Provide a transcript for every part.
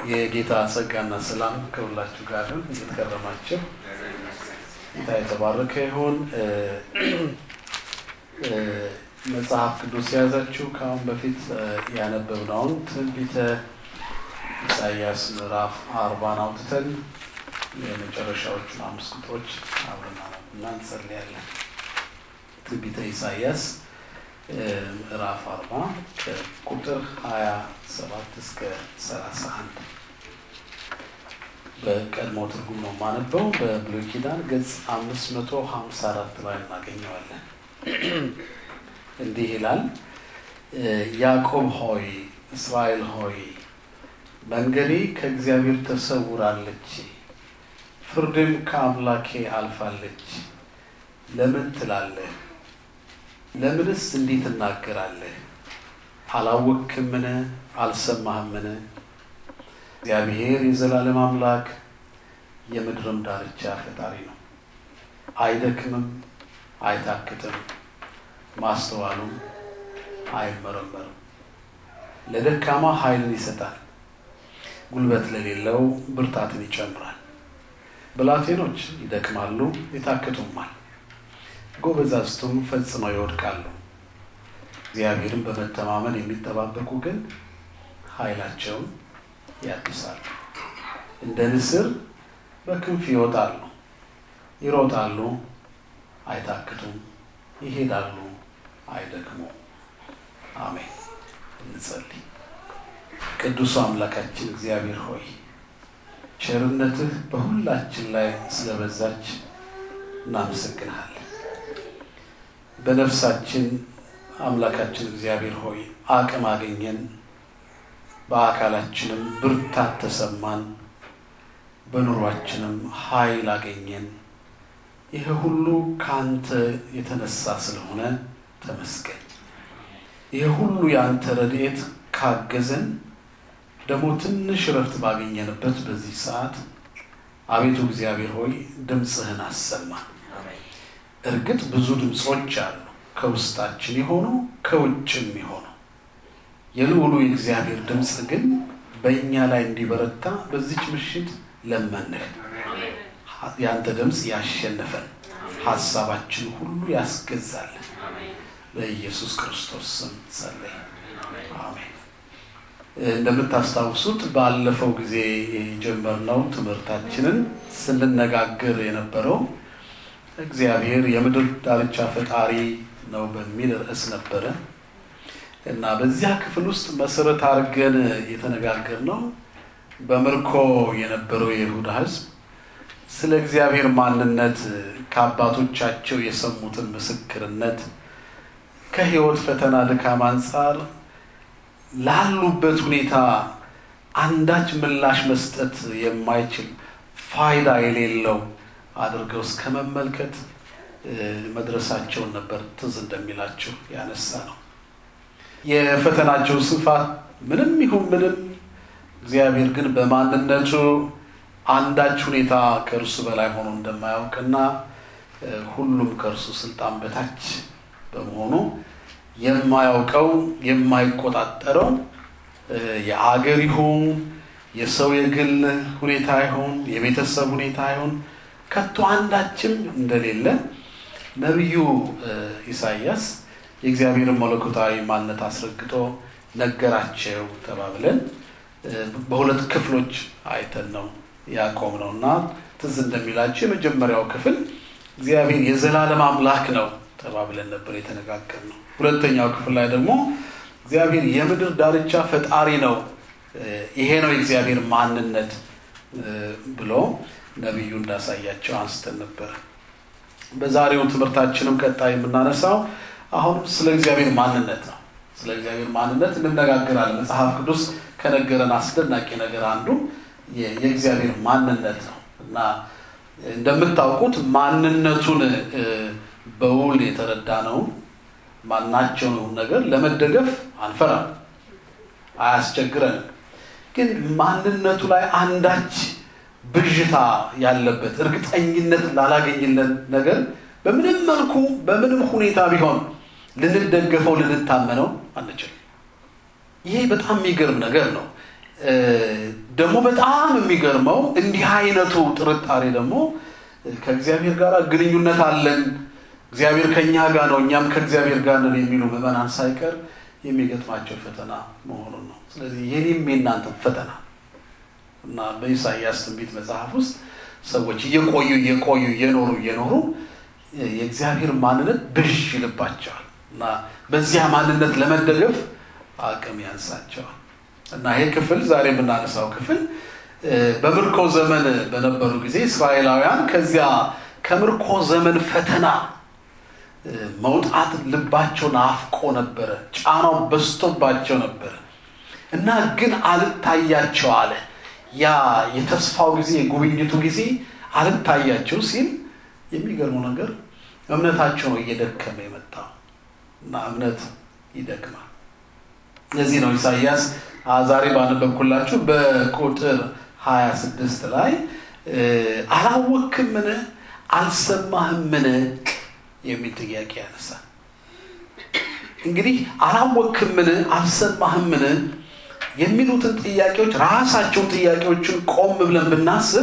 የጌታ ጸጋና ሰላም ከሁላችሁ ጋር ይሁን። እንዴት ከረማችሁ? ጌታ የተባረከ ይሁን። መጽሐፍ ቅዱስ የያዛችሁ ከአሁን በፊት ያነበብነውን ትንቢተ ኢሳያስ ምዕራፍ አርባን አውጥተን የመጨረሻዎቹን አምስት ቁጥሮች አብረን እና እንጸልያለን። ትንቢተ ኢሳያስ ምዕራፍ አርባ ከቁጥር ሀያ ሰባት እስከ ሰላሳ አንድ በቀድሞ ትርጉም ነው የማነበው። በብሉይ ኪዳን ገጽ አምስት መቶ ሀምሳ አራት ላይ እናገኘዋለን። እንዲህ ይላል፣ ያዕቆብ ሆይ እስራኤል ሆይ መንገዴ ከእግዚአብሔር ተሰውራለች፣ ፍርድም ከአምላኬ አልፋለች። ለምን ትላለህ? ለምንስ እንዲህ ትናገራለህ? አላወቅህምን? አልሰማህምን? እግዚአብሔር የዘላለም አምላክ የምድርም ዳርቻ ፈጣሪ ነው። አይደክምም፣ አይታክትም፣ ማስተዋሉም አይመረመርም። ለደካማ ኃይልን ይሰጣል፣ ጉልበት ለሌለው ብርታትን ይጨምራል። ብላቴኖች ይደክማሉ፣ ይታክቱማል፣ ጎበዛዝቱም ፈጽመው ይወድቃሉ። እግዚአብሔርን በመተማመን የሚጠባበቁ ግን ኃይላቸውን ያድሳሉ። እንደ ንስር በክንፍ ይወጣሉ፣ ይሮጣሉ፣ አይታክቱም፣ ይሄዳሉ፣ አይደክሙም። አሜን። እንጸልይ። ቅዱሱ አምላካችን እግዚአብሔር ሆይ ቸርነትህ በሁላችን ላይ ስለበዛች እናመሰግንሃለን። በነፍሳችን አምላካችን እግዚአብሔር ሆይ አቅም አገኘን፣ በአካላችንም ብርታት ተሰማን፣ በኑሯችንም ኃይል አገኘን። ይህ ሁሉ ከአንተ የተነሳ ስለሆነ ተመስገን። ይህ ሁሉ የአንተ ረድኤት ካገዘን ደግሞ ትንሽ እረፍት ባገኘንበት በዚህ ሰዓት አቤቱ እግዚአብሔር ሆይ ድምፅህን አሰማን። እርግጥ ብዙ ድምፆች አሉ፣ ከውስጣችን የሆኑ ከውጭም የሆኑ የልዑሉ የእግዚአብሔር ድምፅ ግን በእኛ ላይ እንዲበረታ በዚች ምሽት ለመንህ። የአንተ ድምፅ ያሸነፈን፣ ሀሳባችን ሁሉ ያስገዛልን። በኢየሱስ ክርስቶስ ስም ጸለይ፣ አሜን። እንደምታስታውሱት ባለፈው ጊዜ የጀመርነው ትምህርታችንን ስንነጋገር የነበረው እግዚአብሔር የምድር ዳርቻ ፈጣሪ ነው በሚል ርዕስ ነበረ እና በዚያ ክፍል ውስጥ መሰረት አድርገን የተነጋገርነው በምርኮ የነበረው የይሁዳ ሕዝብ ስለ እግዚአብሔር ማንነት ከአባቶቻቸው የሰሙትን ምስክርነት ከሕይወት ፈተና ድካም አንጻር ላሉበት ሁኔታ አንዳች ምላሽ መስጠት የማይችል ፋይዳ የሌለው አድርገው እስከ መመልከት መድረሳቸውን ነበር ትዝ እንደሚላቸው ያነሳ ነው። የፈተናቸው ስፋት ምንም ይሁን ምንም እግዚአብሔር ግን በማንነቱ አንዳች ሁኔታ ከእርሱ በላይ ሆኖ እንደማያውቅና ሁሉም ከእርሱ ስልጣን በታች በመሆኑ የማያውቀው የማይቆጣጠረው የአገር ይሁን የሰው የግል ሁኔታ ይሁን የቤተሰብ ሁኔታ ይሁን ከቶ አንዳችም እንደሌለ ነቢዩ ኢሳያስ የእግዚአብሔርን መለኮታዊ ማንነት አስረግጦ ነገራቸው ተባብለን በሁለት ክፍሎች አይተን ነው ያቆም ነው እና ትዝ እንደሚላቸው የመጀመሪያው ክፍል እግዚአብሔር የዘላለም አምላክ ነው ተባብለን ነበር የተነጋገር ነው። ሁለተኛው ክፍል ላይ ደግሞ እግዚአብሔር የምድር ዳርቻ ፈጣሪ ነው፣ ይሄ ነው የእግዚአብሔር ማንነት ብሎ ነቢዩ እንዳሳያቸው አንስተን ነበረ። በዛሬው ትምህርታችንም ቀጣይ የምናነሳው አሁን ስለ እግዚአብሔር ማንነት ነው። ስለ እግዚአብሔር ማንነት እንነጋገራለን። መጽሐፍ ቅዱስ ከነገረን አስደናቂ ነገር አንዱ የእግዚአብሔር ማንነት ነው እና እንደምታውቁት ማንነቱን በውል የተረዳ ነው ማናቸውን ነገር ለመደገፍ አንፈራም፣ አያስቸግረንም። ግን ማንነቱ ላይ አንዳች ብዥታ ያለበት እርግጠኝነት ላላገኝለን ነገር በምንም መልኩ በምንም ሁኔታ ቢሆን ልንደገፈው ልንታመነው አንችልም። ይሄ በጣም የሚገርም ነገር ነው። ደግሞ በጣም የሚገርመው እንዲህ አይነቱ ጥርጣሬ ደግሞ ከእግዚአብሔር ጋር ግንኙነት አለን፣ እግዚአብሔር ከእኛ ጋር ነው፣ እኛም ከእግዚአብሔር ጋር ነን የሚሉ ምዕመናን ሳይቀር የሚገጥማቸው ፈተና መሆኑን ነው። ስለዚህ የኔም የእናንተም ፈተና እና በኢሳይያስ ትንቢት መጽሐፍ ውስጥ ሰዎች እየቆዩ እየቆዩ እየኖሩ እየኖሩ የእግዚአብሔር ማንነት ብዥ ይልባቸዋል እና በዚያ ማንነት ለመደገፍ አቅም ያንሳቸዋል እና ይሄ ክፍል ዛሬ የምናነሳው ክፍል በምርኮ ዘመን በነበሩ ጊዜ እስራኤላውያን ከዚያ ከምርኮ ዘመን ፈተና መውጣት ልባቸው ናፍቆ ነበረ። ጫናው በዝቶባቸው ነበረ እና ግን አልታያቸው አለ። ያ የተስፋው ጊዜ የጉብኝቱ ጊዜ አልታያቸው ሲል የሚገርመው ነገር እምነታቸው ነው እየደከመ የመጣው እና እምነት ይደክማል። ለዚህ ነው ኢሳይያስ ዛሬ ባነበብኩላችሁ በቁጥር 26 ላይ አላወክምን አልሰማህምን የሚል ጥያቄ ያነሳል። እንግዲህ አላወክምን አልሰማህምን የሚሉትን ጥያቄዎች ራሳቸውን ጥያቄዎችን ቆም ብለን ብናስብ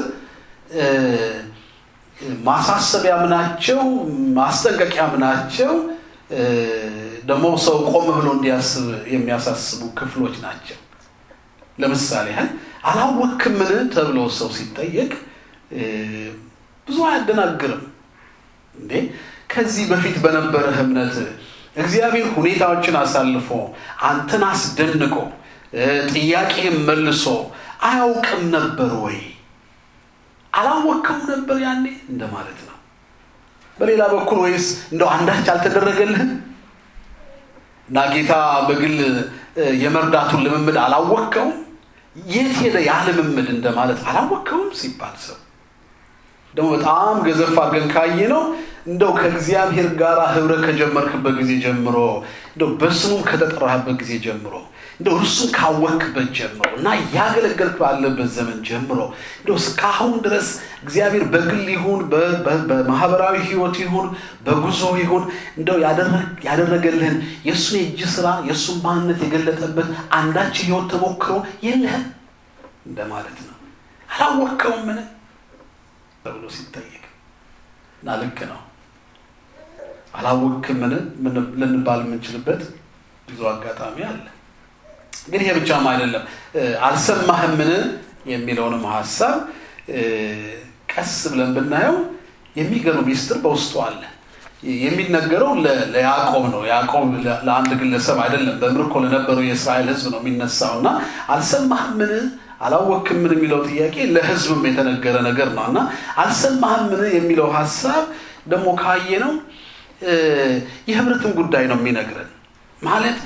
ማሳሰቢያም ናቸው፣ ማስጠንቀቂያም ናቸው። ደግሞ ሰው ቆም ብሎ እንዲያስብ የሚያሳስቡ ክፍሎች ናቸው። ለምሳሌ ያህል አላወክምን ተብሎ ሰው ሲጠየቅ ብዙ አያደናግርም እንዴ? ከዚህ በፊት በነበረህ እምነት እግዚአብሔር ሁኔታዎችን አሳልፎ አንተን አስደንቆ ጥያቄህን መልሶ አያውቅም ነበር ወይ? አላወቅም ነበር ያኔ እንደማለት ነው። በሌላ በኩል ወይስ እንደው አንዳች አልተደረገልህም እና ጌታ በግል የመርዳቱን ልምምድ አላወቅከውም? የት ሄደ ያ ልምምድ እንደማለት አላወቅከውም ሲባል ሰው ደግሞ በጣም ገዘፍ አድርገን ካየ ነው እንደው ከእግዚአብሔር ጋር ህብረት ከጀመርክበት ጊዜ ጀምሮ እንደው በስሙም ከተጠራህበት ጊዜ ጀምሮ እንደው እርሱን ካወቅበት ጀምሮ እና እያገለገልክ ባለበት ዘመን ጀምሮ እንደው እስካሁን ድረስ እግዚአብሔር በግል ይሁን በማህበራዊ ህይወት ይሁን በጉዞ ይሁን እንደው ያደረገልህን የእሱን የእጅ ስራ የእሱን ማንነት የገለጠበት አንዳች ህይወት ተሞክሮ የለህም እንደማለት ነው። አላወቅከውም ምን ተብሎ ሲጠየቅ እና ልክ ነው። አላወቅክምን ልንባል የምንችልበት ብዙ አጋጣሚ አለ። ግን ይሄ ብቻም አይደለም። አልሰማህምን የሚለውንም ሀሳብ ቀስ ብለን ብናየው የሚገርም ሚስጥር በውስጡ አለ። የሚነገረው ለያዕቆብ ነው። ያዕቆብ ለአንድ ግለሰብ አይደለም፣ በምርኮ ለነበረው የእስራኤል ሕዝብ ነው የሚነሳው እና አልሰማህምን አላወክምን የሚለው ጥያቄ ለሕዝብም የተነገረ ነገር ነው እና አልሰማህምን የሚለው ሀሳብ ደግሞ ካየ ነው የህብረትን ጉዳይ ነው የሚነግረን ማለት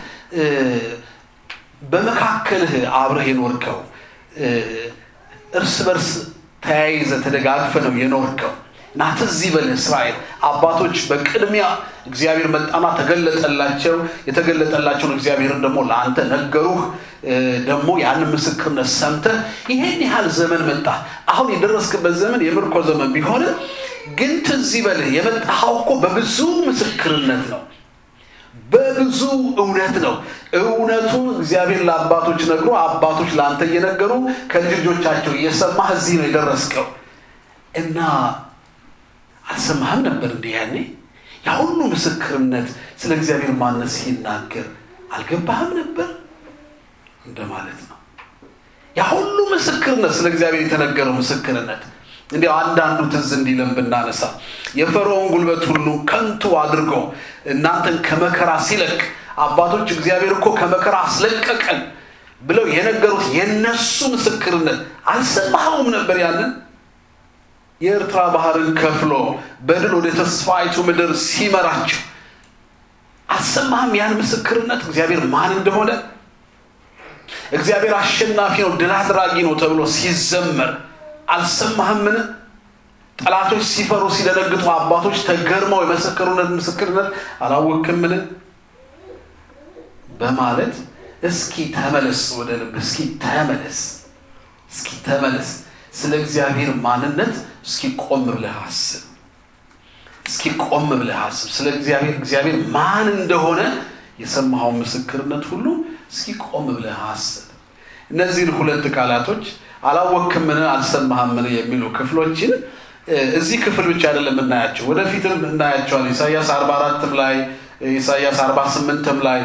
በመካከልህ አብረህ የኖርከው እርስ በርስ ተያይዘ ተደጋግፈ ነው የኖርከው እና ትዝ ይበልህ እስራኤል አባቶች በቅድሚያ እግዚአብሔር መጣና ተገለጠላቸው። የተገለጠላቸውን እግዚአብሔርን ደግሞ ለአንተ ነገሩህ። ደግሞ ያንን ምስክርነት ሰምተህ ይሄን ያህል ዘመን መጣ። አሁን የደረስክበት ዘመን የምርኮ ዘመን ቢሆንም ግን ትዝ ይበልህ የመጣኸው እኮ በብዙ ምስክርነት ነው በብዙ እውነት ነው። እውነቱን እግዚአብሔር ለአባቶች ነግሮ አባቶች ለአንተ እየነገሩ ከልጆቻቸው እየሰማህ እዚህ ነው የደረስከው እና አልሰማህም ነበር እንዲህ ያኔ ያ ሁሉ ምስክርነት ስለ እግዚአብሔር ማንነት ሲናገር አልገባህም ነበር እንደማለት ነው። ያ ሁሉ ምስክርነት ስለ እግዚአብሔር የተነገረው ምስክርነት እንዲያው አንዳንዱ ትዝ እንዲለን ብናነሳ የፈርዖን ጉልበት ሁሉ ከንቱ አድርጎ እናንተን ከመከራ ሲለቅ አባቶች እግዚአብሔር እኮ ከመከራ አስለቀቀን ብለው የነገሩት የነሱ ምስክርነት አልሰማኸውም ነበር? ያንን የኤርትራ ባህርን ከፍሎ በድል ወደ ተስፋይቱ ምድር ሲመራቸው አልሰማህም? ያን ምስክርነት እግዚአብሔር ማን እንደሆነ እግዚአብሔር አሸናፊ ነው፣ ድል አድራጊ ነው ተብሎ ሲዘመር አልሰማህምን? ጠላቶች ሲፈሩ ሲደነግጡ አባቶች ተገርመው የመሰከሩነት ምስክርነት አላወቅምን? በማለት እስኪ ተመለስ ወደ ልብ፣ እስኪ ተመለስ፣ እስኪ ተመለስ። ስለ እግዚአብሔር ማንነት እስኪ ቆም ብለህ አስብ። እስኪ ቆም ብለህ አስብ። ስለ እግዚአብሔር እግዚአብሔር ማን እንደሆነ የሰማኸውን ምስክርነት ሁሉ እስኪ ቆም ብለህ አስብ። እነዚህን ሁለት ቃላቶች አላወክምን አልሰማህምን የሚሉ ክፍሎችን እዚህ ክፍል ብቻ አይደለም የምናያቸው፣ ወደፊትም እናያቸዋለን። ኢሳያስ አርባ አራትም ላይ ኢሳያስ አርባ ስምንትም ላይ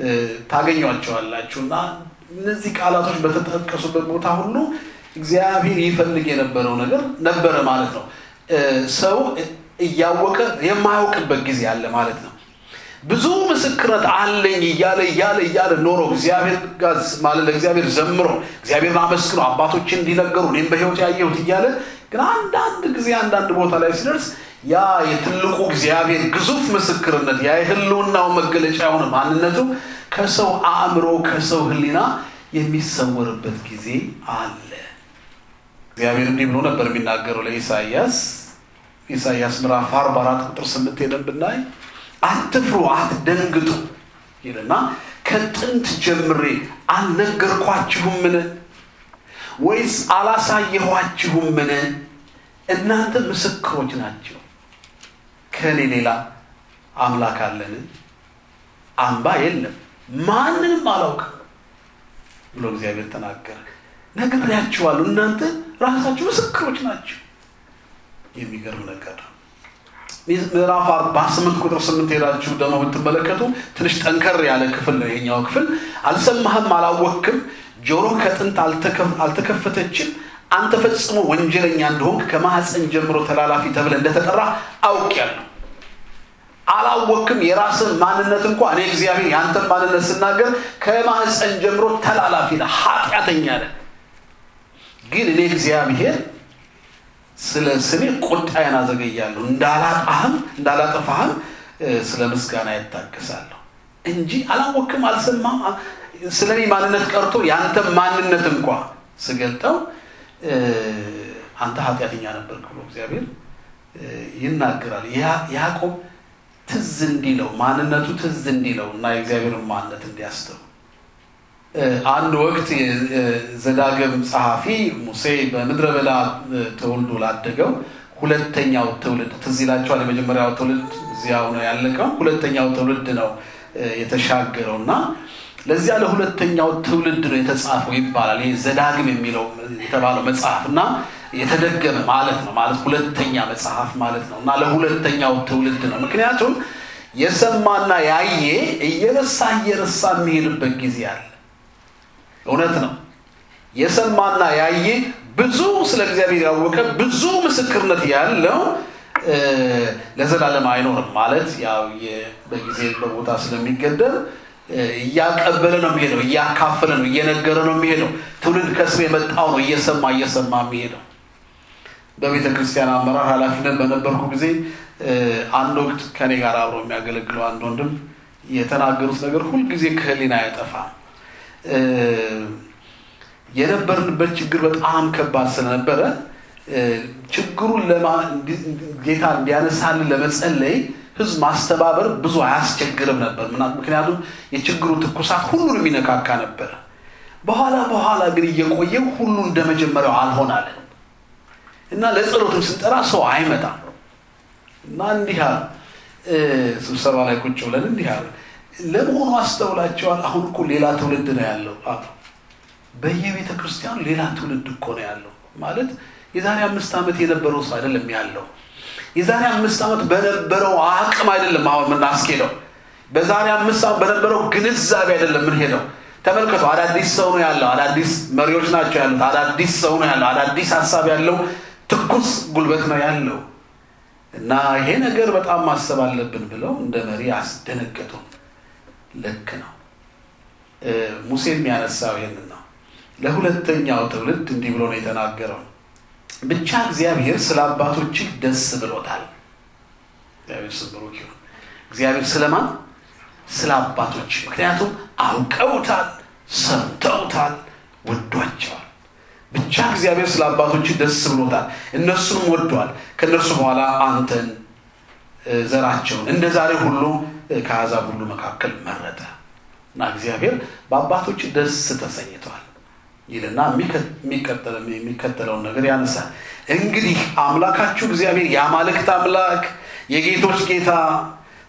ታገኟቸዋላችሁ እና እነዚህ ቃላቶች በተጠቀሱበት ቦታ ሁሉ እግዚአብሔር ይፈልግ የነበረው ነገር ነበረ ማለት ነው። ሰው እያወቀ የማያውቅበት ጊዜ አለ ማለት ነው። ብዙ ምስክርነት አለኝ እያለ እያለ እያለ ኖሮ እግዚአብሔር ጋር ማለት ለእግዚአብሔር ዘምሮ እግዚአብሔርን አመስግኖ አባቶችን እንዲነገሩ እኔም በሕይወት ያየሁት እያለ ግን አንዳንድ ጊዜ አንዳንድ ቦታ ላይ ሲደርስ ያ የትልቁ እግዚአብሔር ግዙፍ ምስክርነት ያ የህልውናው መገለጫ የሆነ ማንነቱ ከሰው አእምሮ ከሰው ሕሊና የሚሰወርበት ጊዜ አለ። እግዚአብሔር እንዲህ ብሎ ነበር የሚናገረው ለኢሳይያስ ኢሳይያስ ምዕራፍ አርባ አራት ቁጥር ስምንት ሄደን ብናይ አትፍሩ፣ አትደንግጡ ይልና ከጥንት ጀምሬ አልነገርኳችሁምን? ወይስ አላሳየኋችሁምን? እናንተ ምስክሮች ናቸው። ከእኔ ሌላ አምላክ አለን? አምባ የለም፣ ማንንም አላውቅም ብሎ እግዚአብሔር ተናገረ። ነግሬያችኋለሁ፣ እናንተ ራሳችሁ ምስክሮች ናቸው። የሚገርም ነገር ነው። ምዕራፍ አርባ ስምንት ቁጥር ስምንት ሄዳችሁ ደግሞ ብትመለከቱ ትንሽ ጠንከር ያለ ክፍል ነው የኛው ክፍል። አልሰማህም፣ አላወክም፣ ጆሮ ከጥንት አልተከፈተችም፣ አንተ ፈጽሞ ወንጀለኛ እንደሆንክ ከማህፀን ጀምሮ ተላላፊ ተብለ እንደተጠራ አውቄያለሁ። አላወክም የራስን ማንነት እንኳ እኔ እግዚአብሔር የአንተን ማንነት ስናገር ከማህፀን ጀምሮ ተላላፊ ነህ፣ ኃጢአተኛ ነህ። ግን እኔ እግዚአብሔር ስለ ስሜ ቁጣዬን አዘገያለሁ እንዳላጣህም እንዳላጠፋህም ስለ ምስጋና ይታገሳለሁ እንጂ አላወክም፣ አልሰማም። ስለ እኔ ማንነት ቀርቶ የአንተ ማንነት እንኳ ስገልጠው አንተ ኃጢአተኛ ነበርክ ብሎ እግዚአብሔር ይናገራል። ያዕቆብ ትዝ እንዲለው ማንነቱ ትዝ እንዲለው እና የእግዚአብሔርን ማንነት እንዲያስተው አንድ ወቅት ዘዳግም ጸሐፊ ሙሴ በምድረ በዳ ተወልዶ ላደገው ሁለተኛው ትውልድ ትዝ ይላቸዋል። የመጀመሪያው ትውልድ እዚያው ነው ያለቀው። ሁለተኛው ትውልድ ነው የተሻገረው እና ለዚያ ለሁለተኛው ትውልድ ነው የተጻፈው ይባላል። ይህ ዘዳግም የሚለው የተባለው መጽሐፍ እና የተደገመ ማለት ነው ማለት ሁለተኛ መጽሐፍ ማለት ነው እና ለሁለተኛው ትውልድ ነው። ምክንያቱም የሰማና ያየ እየረሳ እየረሳ የሚሄድበት ጊዜ አለ። እውነት ነው። የሰማና ያየ ብዙ ስለ እግዚአብሔር ያወቀ ብዙ ምስክርነት ያለው ለዘላለም አይኖርም ማለት ያው በጊዜ በቦታ ስለሚገደብ እያቀበለ ነው የሚሄደው፣ እያካፈለ ነው፣ እየነገረ ነው የሚሄደው። ትውልድ ከስር የመጣው ነው እየሰማ እየሰማ የሚሄደው። በቤተ ክርስቲያን አመራር ኃላፊነት በነበርኩ ጊዜ አንድ ወቅት ከኔ ጋር አብሮ የሚያገለግለው አንድ ወንድም የተናገሩት ነገር ሁልጊዜ ከህሊና አይጠፋም። የነበርንበት ችግር በጣም ከባድ ስለነበረ ችግሩን ጌታ እንዲያነሳልን ለመጸለይ ህዝብ ማስተባበር ብዙ አያስቸግርም ነበር። ምክንያቱም የችግሩ ትኩሳት ሁሉን የሚነካካ ነበረ። በኋላ በኋላ ግን እየቆየ ሁሉ እንደ መጀመሪያው አልሆናለን እና ለጸሎትም ስንጠራ ሰው አይመጣም እና እንዲህ አለ። ስብሰባ ላይ ቁጭ ብለን እንዲህ አለ፣ ለመሆኑ አስተውላቸዋል? አሁን እኮ ሌላ ትውልድ ነው ያለው አሉ። በየቤተ ክርስቲያኑ ሌላ ትውልድ እኮ ነው ያለው ማለት የዛሬ አምስት ዓመት የነበረው ሰው አይደለም ያለው የዛሬ አምስት ዓመት በነበረው አቅም አይደለም አሁን የምናስኬደው። በዛሬ አምስት ዓመት በነበረው ግንዛቤ አይደለም የምንሄደው። ተመልከቱ፣ አዳዲስ ሰው ነው ያለው። አዳዲስ መሪዎች ናቸው ያሉት። አዳዲስ ሰው ነው ያለው። አዳዲስ ሀሳብ ያለው ትኩስ ጉልበት ነው ያለው እና ይሄ ነገር በጣም ማሰብ አለብን ብለው እንደ መሪ አስደነገጡ። ልክ ነው። ሙሴ የሚያነሳው ይህንን ነው። ለሁለተኛው ትውልድ እንዲህ ብሎ ነው የተናገረው ብቻ እግዚአብሔር ስለ አባቶችህ ደስ ብሎታል። እግዚአብሔር ስም ብሩክ ይሁን። እግዚአብሔር ስለማን? ስለ አባቶች። ምክንያቱም አውቀውታል፣ ሰምተውታል፣ ወዷቸዋል። ብቻ እግዚአብሔር ስለ አባቶችህ ደስ ብሎታል፣ እነሱንም ወዷል። ከእነርሱ በኋላ አንተን ዘራቸውን እንደ ዛሬ ሁሉ ከአሕዛብ ሁሉ መካከል መረጠ እና እግዚአብሔር በአባቶች ደስ ተሰኝተዋል ይልና የሚከተለውን ነገር ያነሳል። እንግዲህ አምላካችሁ እግዚአብሔር የአማልክት አምላክ የጌቶች ጌታ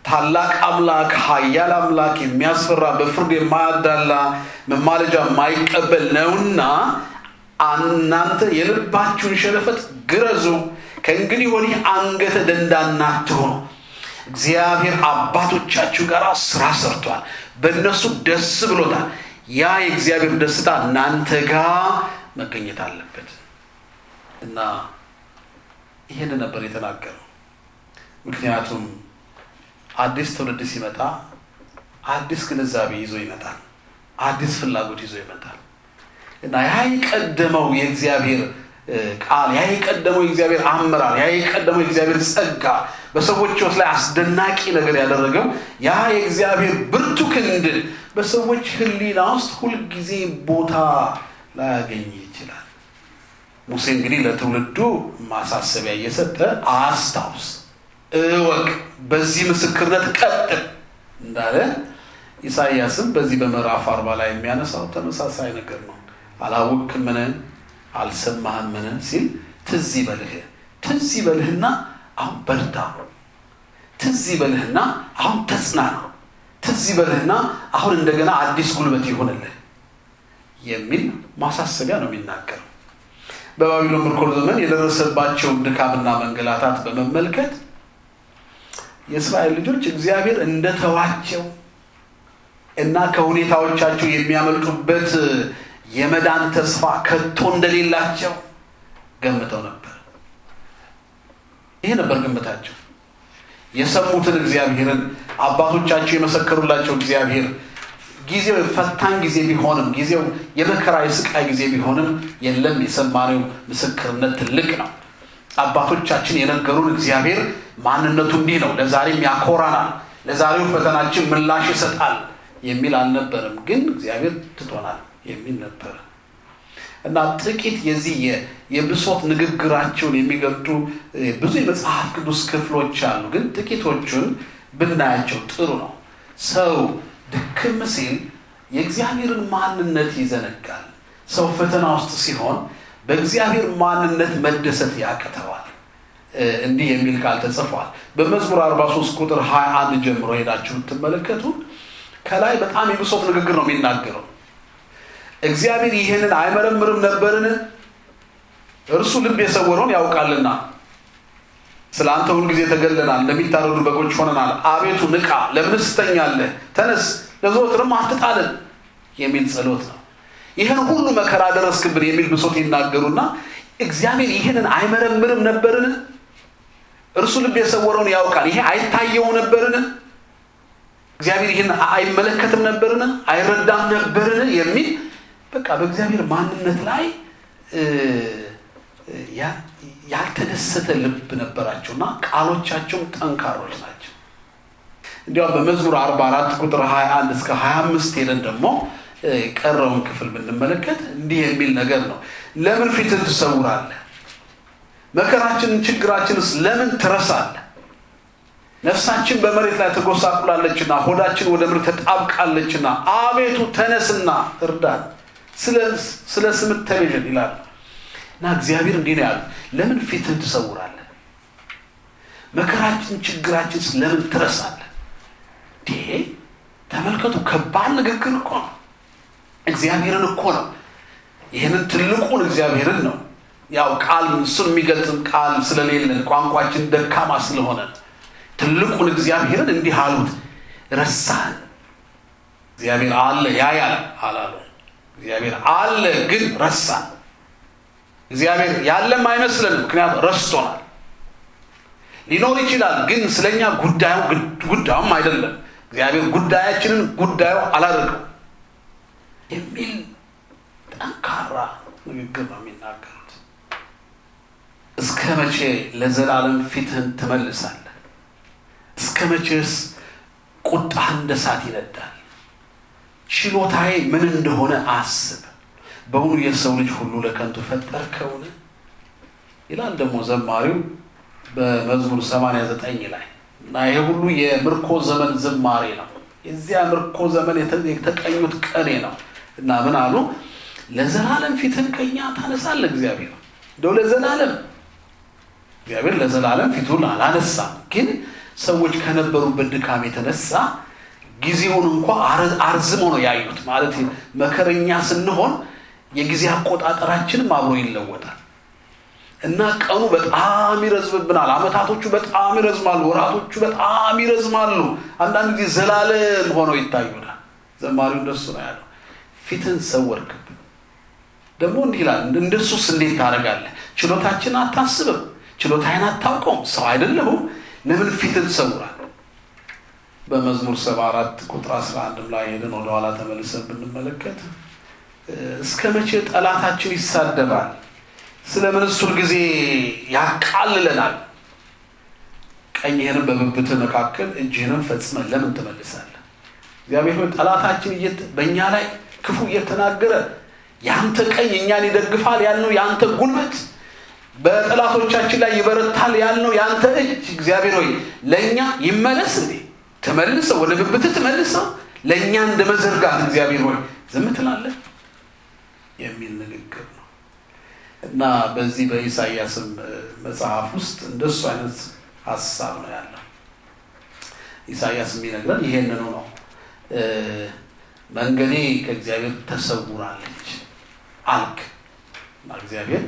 ታላቅ አምላክ፣ ኃያል አምላክ፣ የሚያስፈራ በፍርድ የማያዳላ መማለጃ የማይቀበል ነውና እናንተ የልባችሁን ሸለፈት ግረዙ፣ ከእንግዲህ ወዲህ አንገተ ደንዳና አትሁኑ። እግዚአብሔር አባቶቻችሁ ጋር ስራ ሰርቷል፣ በእነሱ ደስ ብሎታል። ያ የእግዚአብሔር ደስታ እናንተ ጋር መገኘት አለበት እና ይህን ነበር የተናገረው። ምክንያቱም አዲስ ትውልድ ሲመጣ አዲስ ግንዛቤ ይዞ ይመጣል፣ አዲስ ፍላጎት ይዞ ይመጣል እና ያ የቀደመው የእግዚአብሔር ቃል ያ የቀደመው የእግዚአብሔር አመራር ያ የቀደመው የእግዚአብሔር ጸጋ በሰዎች ሕይወት ላይ አስደናቂ ነገር ያደረገው ያ የእግዚአብሔር ብርቱ ክንድ በሰዎች ሕሊና ውስጥ ሁልጊዜ ቦታ ላያገኝ ይችላል። ሙሴ እንግዲህ ለትውልዱ ማሳሰቢያ እየሰጠ አስታውስ፣ እወቅ፣ በዚህ ምስክርነት ቀጥል እንዳለ ኢሳይያስም በዚህ በምዕራፍ አርባ ላይ የሚያነሳው ተመሳሳይ ነገር ነው። አላወቅህምን? አልሰማህምን? ሲል ትዝ ይበልህ ትዝ ይበልህና አሁን በርታ፣ ትዝ ይበልህና አሁን ተጽናና፣ ትዝ ይበልህና አሁን እንደገና አዲስ ጉልበት ይሆንልህ የሚል ማሳሰቢያ ነው የሚናገረው። በባቢሎን ምርኮ ዘመን የደረሰባቸውን ድካምና መንገላታት በመመልከት የእስራኤል ልጆች እግዚአብሔር እንደተዋቸው እና ከሁኔታዎቻቸው የሚያመልጡበት የመዳን ተስፋ ከቶ እንደሌላቸው ገምተው ነበር። ይሄ ነበር ግምታቸው። የሰሙትን እግዚአብሔርን አባቶቻቸው የመሰከሩላቸው እግዚአብሔር ጊዜው ፈታኝ ጊዜ ቢሆንም ጊዜው የመከራ የስቃይ ጊዜ ቢሆንም የለም የሰማነው ምስክርነት ትልቅ ነው። አባቶቻችን የነገሩን እግዚአብሔር ማንነቱ እንዲህ ነው፣ ለዛሬም ያኮራናል፣ ለዛሬው ፈተናችን ምላሽ ይሰጣል የሚል አልነበረም። ግን እግዚአብሔር ትቶናል የሚል ነበረ እና ጥቂት የዚህ የብሶት ንግግራቸውን የሚገልጡ ብዙ የመጽሐፍ ቅዱስ ክፍሎች አሉ። ግን ጥቂቶቹን ብናያቸው ጥሩ ነው። ሰው ድክም ሲል የእግዚአብሔርን ማንነት ይዘነጋል። ሰው ፈተና ውስጥ ሲሆን በእግዚአብሔር ማንነት መደሰት ያቅተዋል። እንዲህ የሚል ቃል ተጽፏል በመዝሙር 43 ቁጥር 21 ጀምሮ ሄዳችሁ ብትመለከቱ ከላይ በጣም የብሶት ንግግር ነው የሚናገረው። እግዚአብሔር ይህንን አይመረምርም ነበርን? እርሱ ልብ የሰወረውን ያውቃልና። ስለ አንተ ሁልጊዜ ተገለናል፣ እንደሚታረዱ በጎች ሆነናል። አቤቱ ንቃ፣ ለምንስ ትተኛለህ? ተነስ፣ ለዘወትርም አትጣልን የሚል ጸሎት ነው። ይህን ሁሉ መከራ ደረስክብን የሚል ብሶት ይናገሩና እግዚአብሔር ይህንን አይመረምርም ነበርን? እርሱ ልብ የሰወረውን ያውቃል። ይሄ አይታየው ነበርን? እግዚአብሔር ይህን አይመለከትም ነበርን? አይረዳም ነበርን? የሚል በቃ በእግዚአብሔር ማንነት ላይ ያልተደሰተ ልብ ነበራቸው እና ቃሎቻቸውም ጠንካሮች ናቸው። እንዲያውም በመዝሙር 44 ቁጥር 21 እስከ 25 ሄደን ደግሞ የቀረውን ክፍል ብንመለከት እንዲህ የሚል ነገር ነው። ለምን ፊትን ትሰውራለህ? መከራችንን ችግራችንስ ለምን ትረሳለህ? ነፍሳችን በመሬት ላይ ተጎሳቁላለችና ሆዳችን ወደ ምድር ተጣብቃለችና አቤቱ ተነስና እርዳን፣ ስለ ስምህ ተቤዠን ይላል እና እግዚአብሔር እንዲህ ነው ያሉት፣ ለምን ፊትህን ትሰውራለህ? መከራችን ችግራችን ለምን ትረሳለህ? ይሄ ተመልከቱ፣ ከባድ ንግግር እኮ ነው። እግዚአብሔርን እኮ ነው። ይህንን ትልቁን እግዚአብሔርን ነው። ያው ቃል እሱን የሚገልጽም ቃል ስለሌለን ቋንቋችን ደካማ ስለሆነ ትልቁን እግዚአብሔርን እንዲህ አሉት፣ ረሳን። እግዚአብሔር አለ ያያል አላሉ። እግዚአብሔር አለ ግን ረሳን። እግዚአብሔር ያለም አይመስለንም፣ ምክንያቱም ረስቶናል። ሊኖር ይችላል ግን ስለኛ ጉዳዩ ጉዳዩም አይደለም። እግዚአብሔር ጉዳያችንን ጉዳዩ አላደርገው የሚል ጠንካራ ንግግር ነው የሚናገሩት። እስከ መቼ ለዘላለም ፊትህን ትመልሳለህ? እስከ መቼስ ቁጣህ እንደ እሳት ይነዳል? ችሎታዬ ምን እንደሆነ አስብ። በውኑ የሰው ልጅ ሁሉ ለከንቱ ፈጠርከውን? ይላል ደግሞ ዘማሪው በመዝሙር 89 ላይ እና ይሄ ሁሉ የምርኮ ዘመን ዝማሬ ነው። የዚያ ምርኮ ዘመን የተቀኙት ቀኔ ነው እና ምን አሉ? ለዘላለም ፊትን ከኛ ታነሳለህ እግዚአብሔር እንደው ለዘላለም እግዚአብሔር ለዘላለም ፊቱን አላነሳም፣ ግን ሰዎች ከነበሩበት ድካም የተነሳ ጊዜውን እንኳ አርዝሞ ነው ያዩት። ማለት መከረኛ ስንሆን የጊዜ አቆጣጠራችንም አብሮ ይለወጣል እና ቀኑ በጣም ይረዝምብናል። አመታቶቹ በጣም ይረዝማሉ። ወራቶቹ በጣም ይረዝማሉ። አንዳንድ ጊዜ ዘላለም ሆነው ይታዩናል። ዘማሪው እንደሱ ነው ያለው። ፊትን ሰወርክብን። ደግሞ እንዲህ ይላል፣ እንደሱስ እንዴት ታደርጋለህ? ችሎታችን አታስብም፣ ችሎታዬን አታውቀውም፣ ሰው አይደለሁም፣ ለምን ፊትን ትሰውራለህ? በመዝሙር ሰባ አራት ቁጥር አስራ አንድም ላይ ሄደን ወደኋላ ተመልሰን ብንመለከት እስከ መቼ ጠላታችን ይሳደባል? ስለምን እሱ ጊዜ ያቃልለናል? ቀኝህንም በብብትህ መካከል እጅህንም ፈጽመን ለምን ትመልሳለህ? እግዚአብሔር ሆይ ጠላታችን በእኛ ላይ ክፉ እየተናገረ የአንተ ቀኝ እኛን ይደግፋል ያልነው የአንተ ጉልበት በጠላቶቻችን ላይ ይበረታል ያልነው የአንተ እጅ እግዚአብሔር ሆይ ለእኛ ይመለስ እንዴ? ተመልሰው ወደ ብብትህ ትመልሰው ለእኛ እንደ መዘርጋት እግዚአብሔር ሆይ ዝም ትላለህ የሚል ንግግር ነው እና በዚህ በኢሳይያስም መጽሐፍ ውስጥ እንደሱ አይነት ሀሳብ ነው ያለው። ኢሳይያስ የሚነግረን ይሄንኑ ነው። መንገዴ ከእግዚአብሔር ተሰውራለች አልክ እና እግዚአብሔር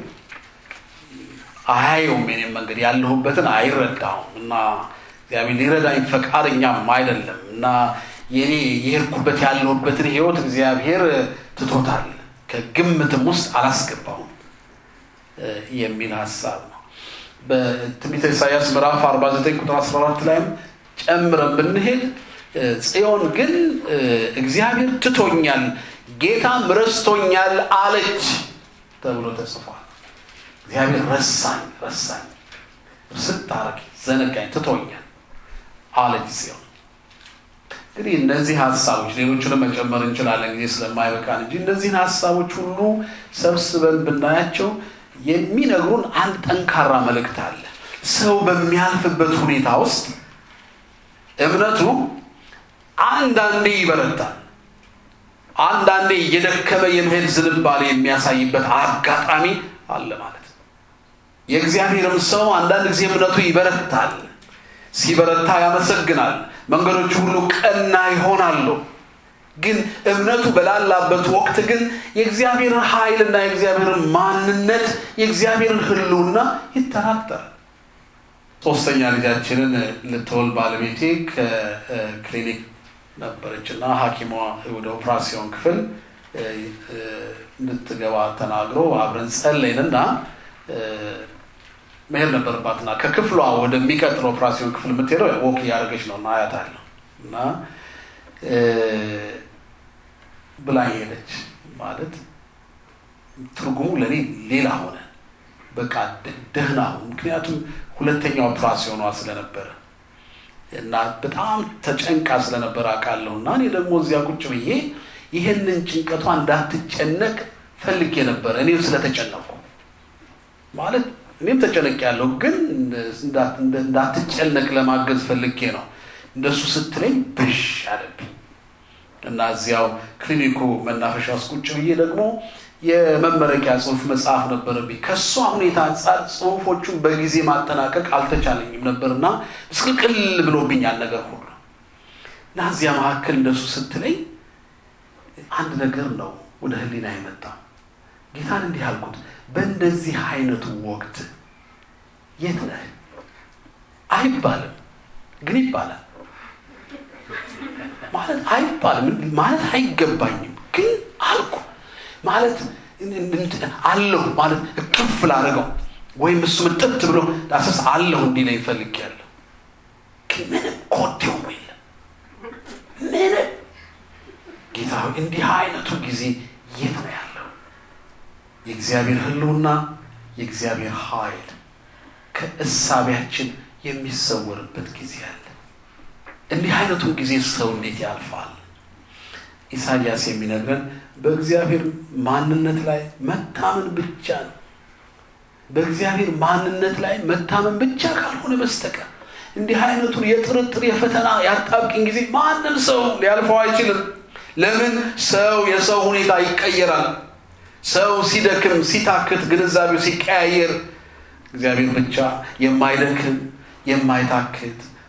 አያየውም የኔም መንገድ ያለሁበትን አይረዳውም እና እግዚአብሔር ሊረዳኝ ፈቃደኛም አይደለም እና የኔ የሄድኩበት ያለሁበትን ህይወት እግዚአብሔር ትቶታል ከግምትም ውስጥ አላስገባውም የሚል ሀሳብ ነው። በትንቢተ ኢሳያስ ምዕራፍ 49 ቁጥር 14 ላይም ጨምረን ብንሄድ ጽዮን ግን እግዚአብሔር ትቶኛል፣ ጌታም ረስቶኛል አለች ተብሎ ተጽፏል። እግዚአብሔር ረሳኝ ረሳኝ ስታረግ ዘነጋኝ ትቶኛል አለች ጽዮን። እንግዲህ እነዚህ ሀሳቦች ሌሎቹንም መጨመር እንችላለን ጊዜ ስለማይበቃን እንጂ እነዚህን ሀሳቦች ሁሉ ሰብስበን ብናያቸው የሚነግሩን አንድ ጠንካራ መልእክት አለ። ሰው በሚያልፍበት ሁኔታ ውስጥ እምነቱ አንዳንዴ ይበረታል፣ አንዳንዴ እየደከመ የመሄድ ዝንባሌ የሚያሳይበት አጋጣሚ አለ ማለት ነው። የእግዚአብሔርም ሰው አንዳንድ ጊዜ እምነቱ ይበረታል። ሲበረታ ያመሰግናል። መንገዶቹ ሁሉ ቀና ይሆናሉ። ግን እምነቱ በላላበት ወቅት ግን የእግዚአብሔርን ኃይልና የእግዚአብሔርን ማንነት የእግዚአብሔርን ሕልውና ይጠራጠራል። ሶስተኛ ልጃችንን ልትወልድ ባለቤቴ ከክሊኒክ ነበረች እና ሐኪሟ ወደ ኦፕራሲዮን ክፍል እንድትገባ ተናግሮ አብረን ጸለይንና መሄድ ነበረባትና ከክፍሏ ወደሚቀጥለው ኦፕራሲዮን ክፍል የምትሄደው ወክ እያደረገች ነው እና አያታለሁ እና ብላኝ ሄደች። ማለት ትርጉሙ ለእኔ ሌላ ሆነ። በቃ ደህና ሁን። ምክንያቱም ሁለተኛው ኦፕራሲዮኗ ስለነበረ እና በጣም ተጨንቃ ስለነበረ አውቃለሁ እና እኔ ደግሞ እዚያ ቁጭ ብዬ ይህንን ጭንቀቷ እንዳትጨነቅ ፈልጌ ነበረ። እኔም ስለተጨነቁ ማለት እኔም ተጨነቅ ያለሁ ግን እንዳትጨነቅ ለማገዝ ፈልጌ ነው። እንደሱ ስትለኝ ብሽ አለብኝ እና እዚያው ክሊኒኩ መናፈሻ ውስጥ ቁጭ ብዬ ደግሞ የመመረቂያ ጽሁፍ መጽሐፍ ነበረብኝ። ከእሷ ሁኔታ አንጻር ጽሁፎቹን በጊዜ ማጠናቀቅ አልተቻለኝም ነበርና ምስቅልቅል ብሎብኛል ነገር ሁሉ እና እዚያ መካከል እንደሱ ስትለኝ አንድ ነገር ነው ወደ ህሊና የመጣ ጌታን እንዲህ አልኩት፣ በእንደዚህ አይነቱ ወቅት የት ነህ አይባልም፣ ግን ይባላል ማለት አይባልም ማለት አይገባኝም፣ ግን አልኩ ማለት አለሁ ማለት እቅፍ ላደርገው ወይም እሱ ምጥት ብሎ ዳሰስ አለሁ እንዲለኝ ፈልጌያለሁ። ግን ምንም ኮቴውም የለም ምንም። ጌታ ሆይ እንዲህ አይነቱ ጊዜ የት ነው ያለው? የእግዚአብሔር ህልውና የእግዚአብሔር ኃይል ከእሳቢያችን የሚሰወርበት ጊዜ አለ። እንዲህ አይነቱን ጊዜ ሰው እንዴት ያልፋል? ኢሳያስ የሚነግረን በእግዚአብሔር ማንነት ላይ መታመን ብቻ ነው። በእግዚአብሔር ማንነት ላይ መታመን ብቻ ካልሆነ በስተቀር እንዲህ አይነቱን የጥርጥር የፈተና ያጣብቂኝ ጊዜ ማንም ሰው ሊያልፈው አይችልም። ለምን? ሰው የሰው ሁኔታ ይቀየራል። ሰው ሲደክም፣ ሲታክት፣ ግንዛቤው ሲቀያየር እግዚአብሔር ብቻ የማይደክም የማይታክት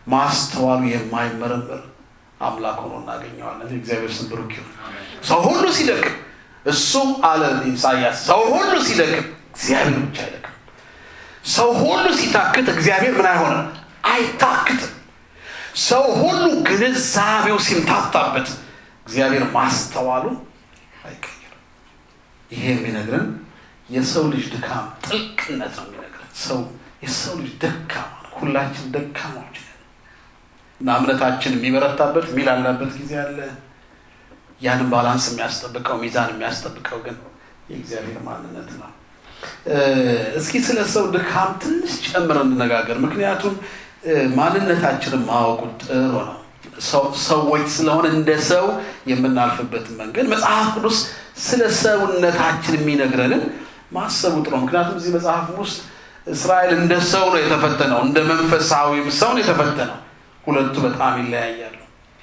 ማስተዋሉ የማይመረመር አምላክ ሆኖ እናገኘዋለን። እግዚአብሔር ስም ብሩክ ይሁን። ሰው ሁሉ ሲደክም እሱ አለ ኢሳያስ፣ ሰው ሁሉ ሲደክም እግዚአብሔር ብቻ አይደክም። ሰው ሁሉ ሲታክት እግዚአብሔር ምን አይሆንም? አይታክትም። ሰው ሁሉ ግንዛቤው ሲምታታበት እግዚአብሔር ማስተዋሉ አይቀይርም። ይሄ የሚነግረን የሰው ልጅ ድካም ጥልቅነት ነው የሚነግረን። ሰው የሰው ልጅ ደካማ ነው። ሁላችን ደካማዎች ነን እና እምነታችን የሚበረታበት የሚላላበት ጊዜ አለ። ያንን ባላንስ የሚያስጠብቀው ሚዛን የሚያስጠብቀው ግን የእግዚአብሔር ማንነት ነው። እስኪ ስለ ሰው ድካም ትንሽ ጨምረን እንነጋገር። ምክንያቱም ማንነታችንን ማወቁ ጥሩ ነው። ሰዎች ስለሆነ እንደ ሰው የምናልፍበትን መንገድ መጽሐፍ ቅዱስ ስለ ሰውነታችን የሚነግረንን ማሰቡ ጥሩ ነው። ምክንያቱም እዚህ መጽሐፍ ውስጥ እስራኤል እንደ ሰው ነው የተፈተነው፣ እንደ መንፈሳዊም ሰው ነው የተፈተነው። ሁለቱ በጣም ይለያያሉ።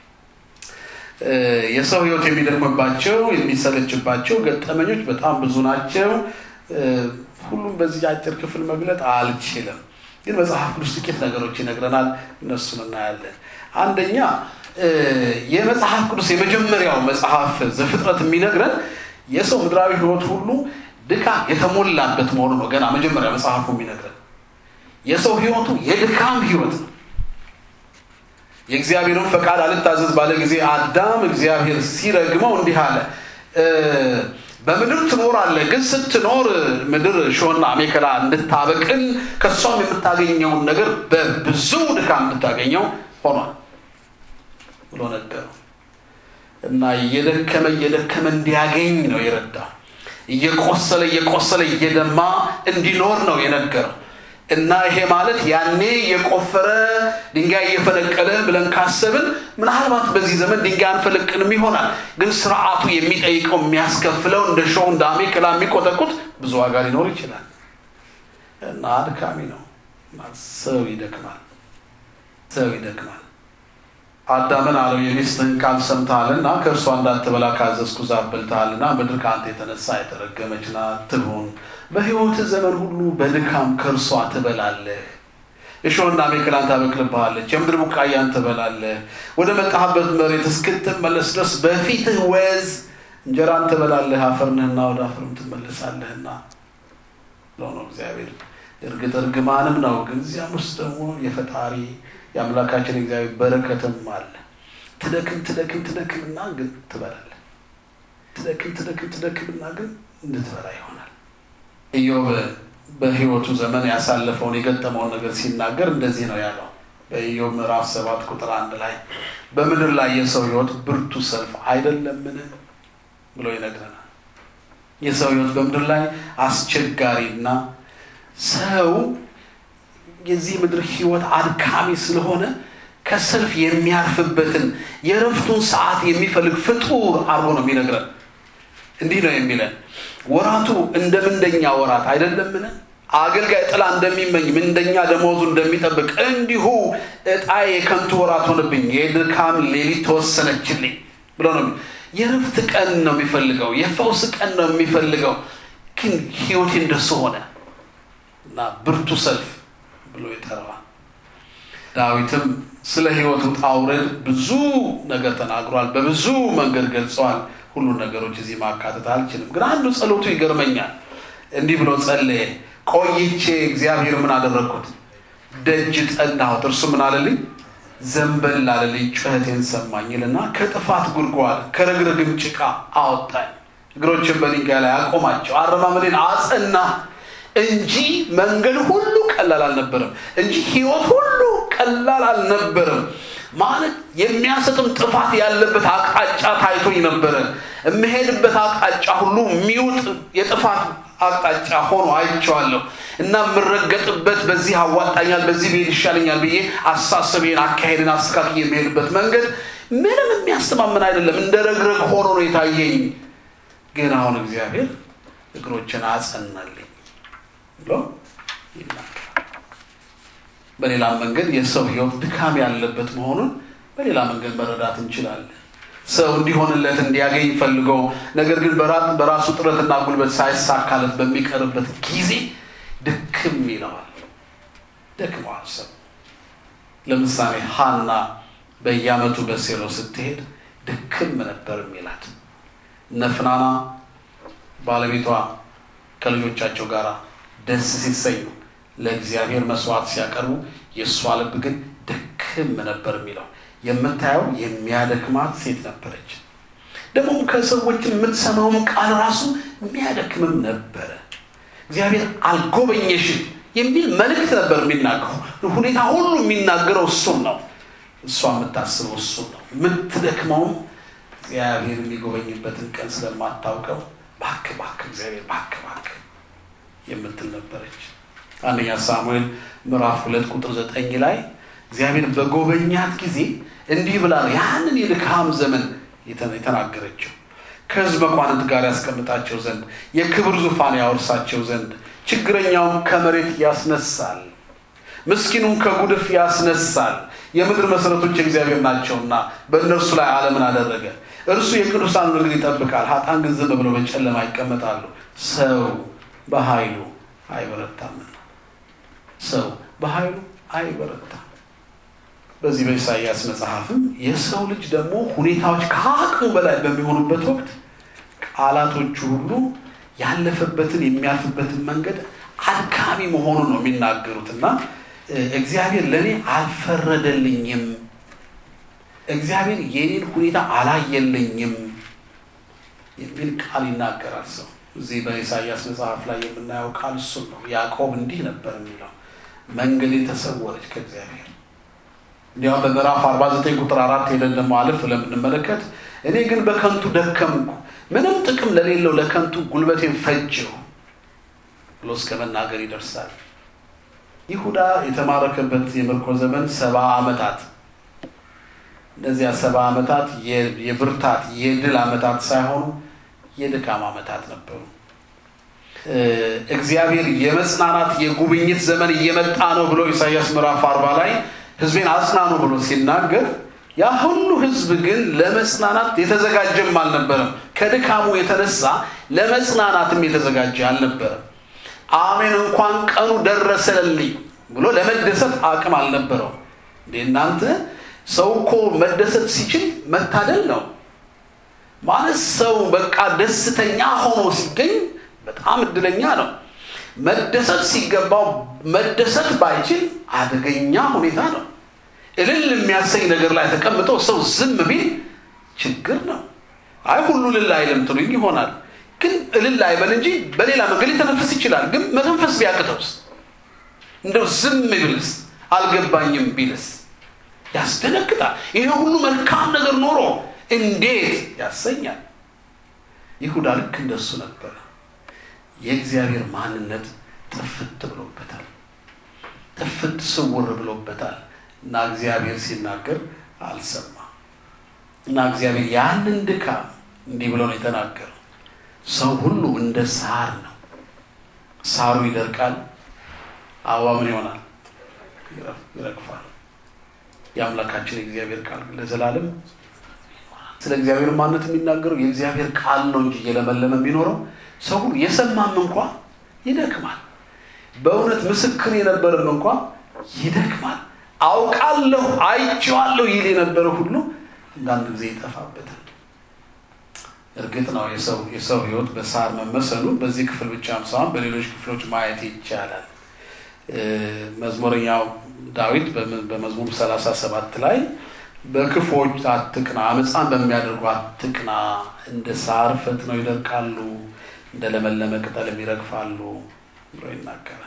የሰው ሕይወት የሚደክምባቸው የሚሰለችባቸው ገጠመኞች በጣም ብዙ ናቸው። ሁሉም በዚህ አጭር ክፍል መግለጥ አልችልም፣ ግን መጽሐፍ ቅዱስ ጥቂት ነገሮች ይነግረናል። እነሱን እናያለን። አንደኛ የመጽሐፍ ቅዱስ የመጀመሪያው መጽሐፍ ዘፍጥረት የሚነግረን የሰው ምድራዊ ሕይወት ሁሉ ድካም የተሞላበት መሆኑ ነው። ገና መጀመሪያ መጽሐፉ የሚነግረን የሰው ሕይወቱ የድካም ሕይወት ነው። የእግዚአብሔርን ፈቃድ አልታዘዝ ባለ ጊዜ አዳም እግዚአብሔር ሲረግመው እንዲህ አለ፣ በምድር ትኖራለህ፣ ግን ስትኖር ምድር እሾህና አሜከላ እንድታበቅል ከእሷም የምታገኘውን ነገር በብዙ ድካም እንድታገኘው ሆኗል ብሎ ነገረው እና እየደከመ እየደከመ እንዲያገኝ ነው የረዳው። እየቆሰለ እየቆሰለ እየደማ እንዲኖር ነው የነገረው። እና ይሄ ማለት ያኔ የቆፈረ ድንጋይ እየፈነቀለ ብለን ካሰብን ምናልባት በዚህ ዘመን ድንጋይ አንፈለቅንም ይሆናል። ግን ስርዓቱ የሚጠይቀው የሚያስከፍለው እንደ ሾህ እንደ አሜከላ የሚቆጠቁት ብዙ ዋጋ ሊኖር ይችላል እና አድካሚ ነው። ሰው ይደክማል፣ ሰው ይደክማል። አዳምን አለው የሚስትህን ቃል ሰምተሃልና ከእርሷ እንዳትበላ ካዘዝኩ ዛፍ በልተሃልና ምድር ከአንተ የተነሳ የተረገመች ናት ትሁን። በሕይወትህ ዘመን ሁሉ በድካም ከእርሷ ትበላለህ። እሾህና አሜከላን ታበቅልብሃለች፣ የምድር ቡቃያን ትበላለህ። ወደ መጣህበት መሬት እስክትመለስ ድረስ በፊትህ ወዝ እንጀራን ትበላለህ፣ አፈርንህና ወደ አፈርም ትመለሳለህና ብሎ ነው እግዚአብሔር። እርግጥ እርግማንም ነው፣ ግን እዚያም ውስጥ ደግሞ የፈጣሪ የአምላካችን እግዚአብሔር በረከትም አለ። ትደክም ትደክም ትደክምና ግን ትበላለህ። ትደክም ትደክም ትደክምና ግን እንድትበላ ይሆናል። ኢዮብ በሕይወቱ ዘመን ያሳለፈውን የገጠመውን ነገር ሲናገር እንደዚህ ነው ያለው። በኢዮብ ምዕራፍ ሰባት ቁጥር አንድ ላይ በምድር ላይ የሰው ሕይወት ብርቱ ሰልፍ አይደለምን ብሎ ይነግረናል። የሰው ሕይወት በምድር ላይ አስቸጋሪና ሰው የዚህ ምድር ሕይወት አድካሚ ስለሆነ ከሰልፍ የሚያርፍበትን የእረፍቱን ሰዓት የሚፈልግ ፍጡር አድርጎ ነው የሚነግረን። እንዲህ ነው የሚለን ወራቱ እንደ ምንደኛ ወራት አይደለምን? አገልጋይ ጥላ እንደሚመኝ ምንደኛ ደመወዙ እንደሚጠብቅ እንዲሁ ዕጣዬ የከንቱ ወራት ሆነብኝ፣ የድካም ሌሊት ተወሰነችልኝ ብሎ ነው። የእረፍት ቀን ነው የሚፈልገው፣ የፈውስ ቀን ነው የሚፈልገው። ግን ህይወቴ እንደሱ ሆነ እና ብርቱ ሰልፍ ብሎ ይጠራዋል። ዳዊትም ስለ ህይወቱ ውጣ ውረድ ብዙ ነገር ተናግሯል፣ በብዙ መንገድ ገልጸዋል። ሁሉን ነገሮች እዚህ ማካተት አልችልም። ግን አንዱ ጸሎቱ ይገርመኛል። እንዲህ ብሎ ጸለየ። ቆይቼ እግዚአብሔር ምን አደረግኩት? ደጅ ጠናሁት፣ እርሱ ምን አለልኝ? ዘንበል አለልኝ፣ ጩኸቴን ሰማኝ ይልና ከጥፋት ጉድጓድ ከረግረግም ጭቃ አወጣኝ፣ እግሮችን በድንጋይ ላይ አቆማቸው፣ አረማመዴን አጸና እንጂ መንገድ ሁሉ ቀላል አልነበረም። እንጂ ህይወት ሁሉ ቀላል አልነበረም። ማለት የሚያሰጥም ጥፋት ያለበት አቅጣጫ ታይቶኝ ነበረ። የምሄድበት አቅጣጫ ሁሉ የሚውጥ የጥፋት አቅጣጫ ሆኖ አይቼዋለሁ እና የምረገጥበት በዚህ አዋጣኛል፣ በዚህ ብሄድ ይሻለኛል ብዬ አሳሰቤን አካሄድን አስተካክዬ የሚሄድበት መንገድ ምንም የሚያስተማምን አይደለም። እንደ ረግረግ ሆኖ ነው የታየኝ። ግን አሁን እግዚአብሔር እግሮችን አጸናልኝ ብሎ ይናገራል። በሌላ መንገድ የሰው ህይወት ድካም ያለበት መሆኑን በሌላ መንገድ መረዳት እንችላለን። ሰው እንዲሆንለት እንዲያገኝ ፈልገው ነገር ግን በራሱ ጥረትና ጉልበት ሳይሳካለት በሚቀርበት ጊዜ ድክም ይለዋል። ደክመዋል። ሰው ለምሳሌ ሀና በየዓመቱ በሴሎ ስትሄድ ድክም ነበር የሚላት። እነ ፍናና ባለቤቷ ከልጆቻቸው ጋር ደስ ሲሰኙ ለእግዚአብሔር መስዋዕት ሲያቀርቡ የእሷ ልብ ግን ድክም ነበር የሚለው የምታየው የሚያደክማት ሴት ነበረች። ደግሞ ከሰዎች የምትሰማውም ቃል ራሱ የሚያደክምም ነበረ። እግዚአብሔር አልጎበኘሽም የሚል መልእክት ነበር የሚናገረው። ሁኔታ ሁሉ የሚናገረው እሱን ነው። እሷ የምታስበው እሱን ነው። የምትደክመውም እግዚአብሔር የሚጎበኝበትን ቀን ስለማታውቀው ባክ ባክ እግዚአብሔር ባክ ባክ የምትል ነበረች። አንደኛ ሳሙኤል ምዕራፍ ሁለት ቁጥር ዘጠኝ ላይ እግዚአብሔር በጎበኛት ጊዜ እንዲህ ብላ ነው ያንን የድካም ዘመን የተናገረችው። ከሕዝብ መኳንንት ጋር ያስቀምጣቸው ዘንድ የክብር ዙፋን ያወርሳቸው ዘንድ ችግረኛውን ከመሬት ያስነሳል፣ ምስኪኑን ከጉድፍ ያስነሳል። የምድር መሰረቶች የእግዚአብሔር ናቸውና በእነርሱ ላይ ዓለምን አደረገ። እርሱ የቅዱሳን እግር ይጠብቃል፣ ኃጥአን ግን ዝም ብለው በጨለማ ይቀመጣሉ። ሰው በኃይሉ አይበረታምና ሰው በኃይሉ አይበረታም። በዚህ በኢሳይያስ መጽሐፍም የሰው ልጅ ደግሞ ሁኔታዎች ከአቅሙ በላይ በሚሆኑበት ወቅት ቃላቶቹ ሁሉ ያለፈበትን የሚያልፍበትን መንገድ አድካሚ መሆኑን ነው የሚናገሩት እና እግዚአብሔር ለእኔ አልፈረደልኝም፣ እግዚአብሔር የኔን ሁኔታ አላየልኝም የሚል ቃል ይናገራል ሰው። እዚህ በኢሳይያስ መጽሐፍ ላይ የምናየው ቃል እሱን ነው። ያዕቆብ እንዲህ ነበር የሚለው መንገዴ ተሰወረች ከእግዚአብሔር እንዲያውም በምዕራፍ 49 ቁጥር አራት ሄደን ደግሞ አለፍ ለምንመለከት እኔ ግን በከንቱ ደከምኩ፣ ምንም ጥቅም ለሌለው ለከንቱ ጉልበቴን ፈጀው ብሎ እስከ መናገር ይደርሳል። ይሁዳ የተማረከበት የምርኮ ዘመን ሰባ ዓመታት እነዚያ ሰባ ዓመታት የብርታት የድል ዓመታት ሳይሆኑ የድካም ዓመታት ነበሩ። እግዚአብሔር የመጽናናት የጉብኝት ዘመን እየመጣ ነው ብሎ ኢሳይያስ ምዕራፍ አርባ ላይ ሕዝቤን አጽናኑ ብሎ ሲናገር ያ ሁሉ ሕዝብ ግን ለመጽናናት የተዘጋጀም አልነበረም። ከድካሙ የተነሳ ለመጽናናትም የተዘጋጀ አልነበረም። አሜን እንኳን ቀኑ ደረሰልኝ ብሎ ለመደሰት አቅም አልነበረው። እንዴ እናንተ ሰው እኮ መደሰት ሲችል መታደል ነው ማለት ሰው በቃ ደስተኛ ሆኖ ሲገኝ በጣም እድለኛ ነው። መደሰት ሲገባው መደሰት ባይችል አደገኛ ሁኔታ ነው። እልል የሚያሰኝ ነገር ላይ ተቀምጦ ሰው ዝም ቢል ችግር ነው። አይ ሁሉ እልል አይልም ትሉኝ ይሆናል። ግን እልል አይበል እንጂ በሌላ መንገድ ሊተነፍስ ይችላል። ግን መተንፈስ ቢያቅተውስ እንደው ዝም ቢልስ አልገባኝም ቢልስ ያስደነግጣል። ይሄ ሁሉ መልካም ነገር ኖሮ እንዴት ያሰኛል። ይሁዳ ልክ እንደሱ ነበረ። የእግዚአብሔር ማንነት ጥፍት ብሎበታል። ጥፍት ስውር ብሎበታል እና እግዚአብሔር ሲናገር አልሰማ እና እግዚአብሔር ያንን ድካም እንዲህ ብሎ ነው የተናገረው። ሰው ሁሉ እንደ ሳር ነው። ሳሩ ይደርቃል፣ አበባ ምን ይሆናል? ይረግፋል። የአምላካችን የእግዚአብሔር ቃል ለዘላለም ስለ እግዚአብሔር ማንነት የሚናገረው የእግዚአብሔር ቃል ነው እንጂ እየለመለመ የሚኖረው ሰው ሁሉ የሰማም እንኳ ይደክማል። በእውነት ምስክር የነበረም እንኳ ይደክማል። አውቃለሁ አይቼዋለሁ ይል የነበረ ሁሉ አንዳንድ ጊዜ ይጠፋበታል። እርግጥ ነው የሰው የሰው ሕይወት በሳር መመሰሉ በዚህ ክፍል ብቻም ሳይሆን በሌሎች ክፍሎች ማየት ይቻላል። መዝሙረኛው ዳዊት በመዝሙር ሰላሳ ሰባት ላይ በክፎች አትቅና፣ አመፃን በሚያደርጉ አትቅና፣ እንደ ሳር ፈጥነው ይደርቃሉ፣ እንደ ለመለመ ቅጠልም ይረግፋሉ ብሎ ይናገራል።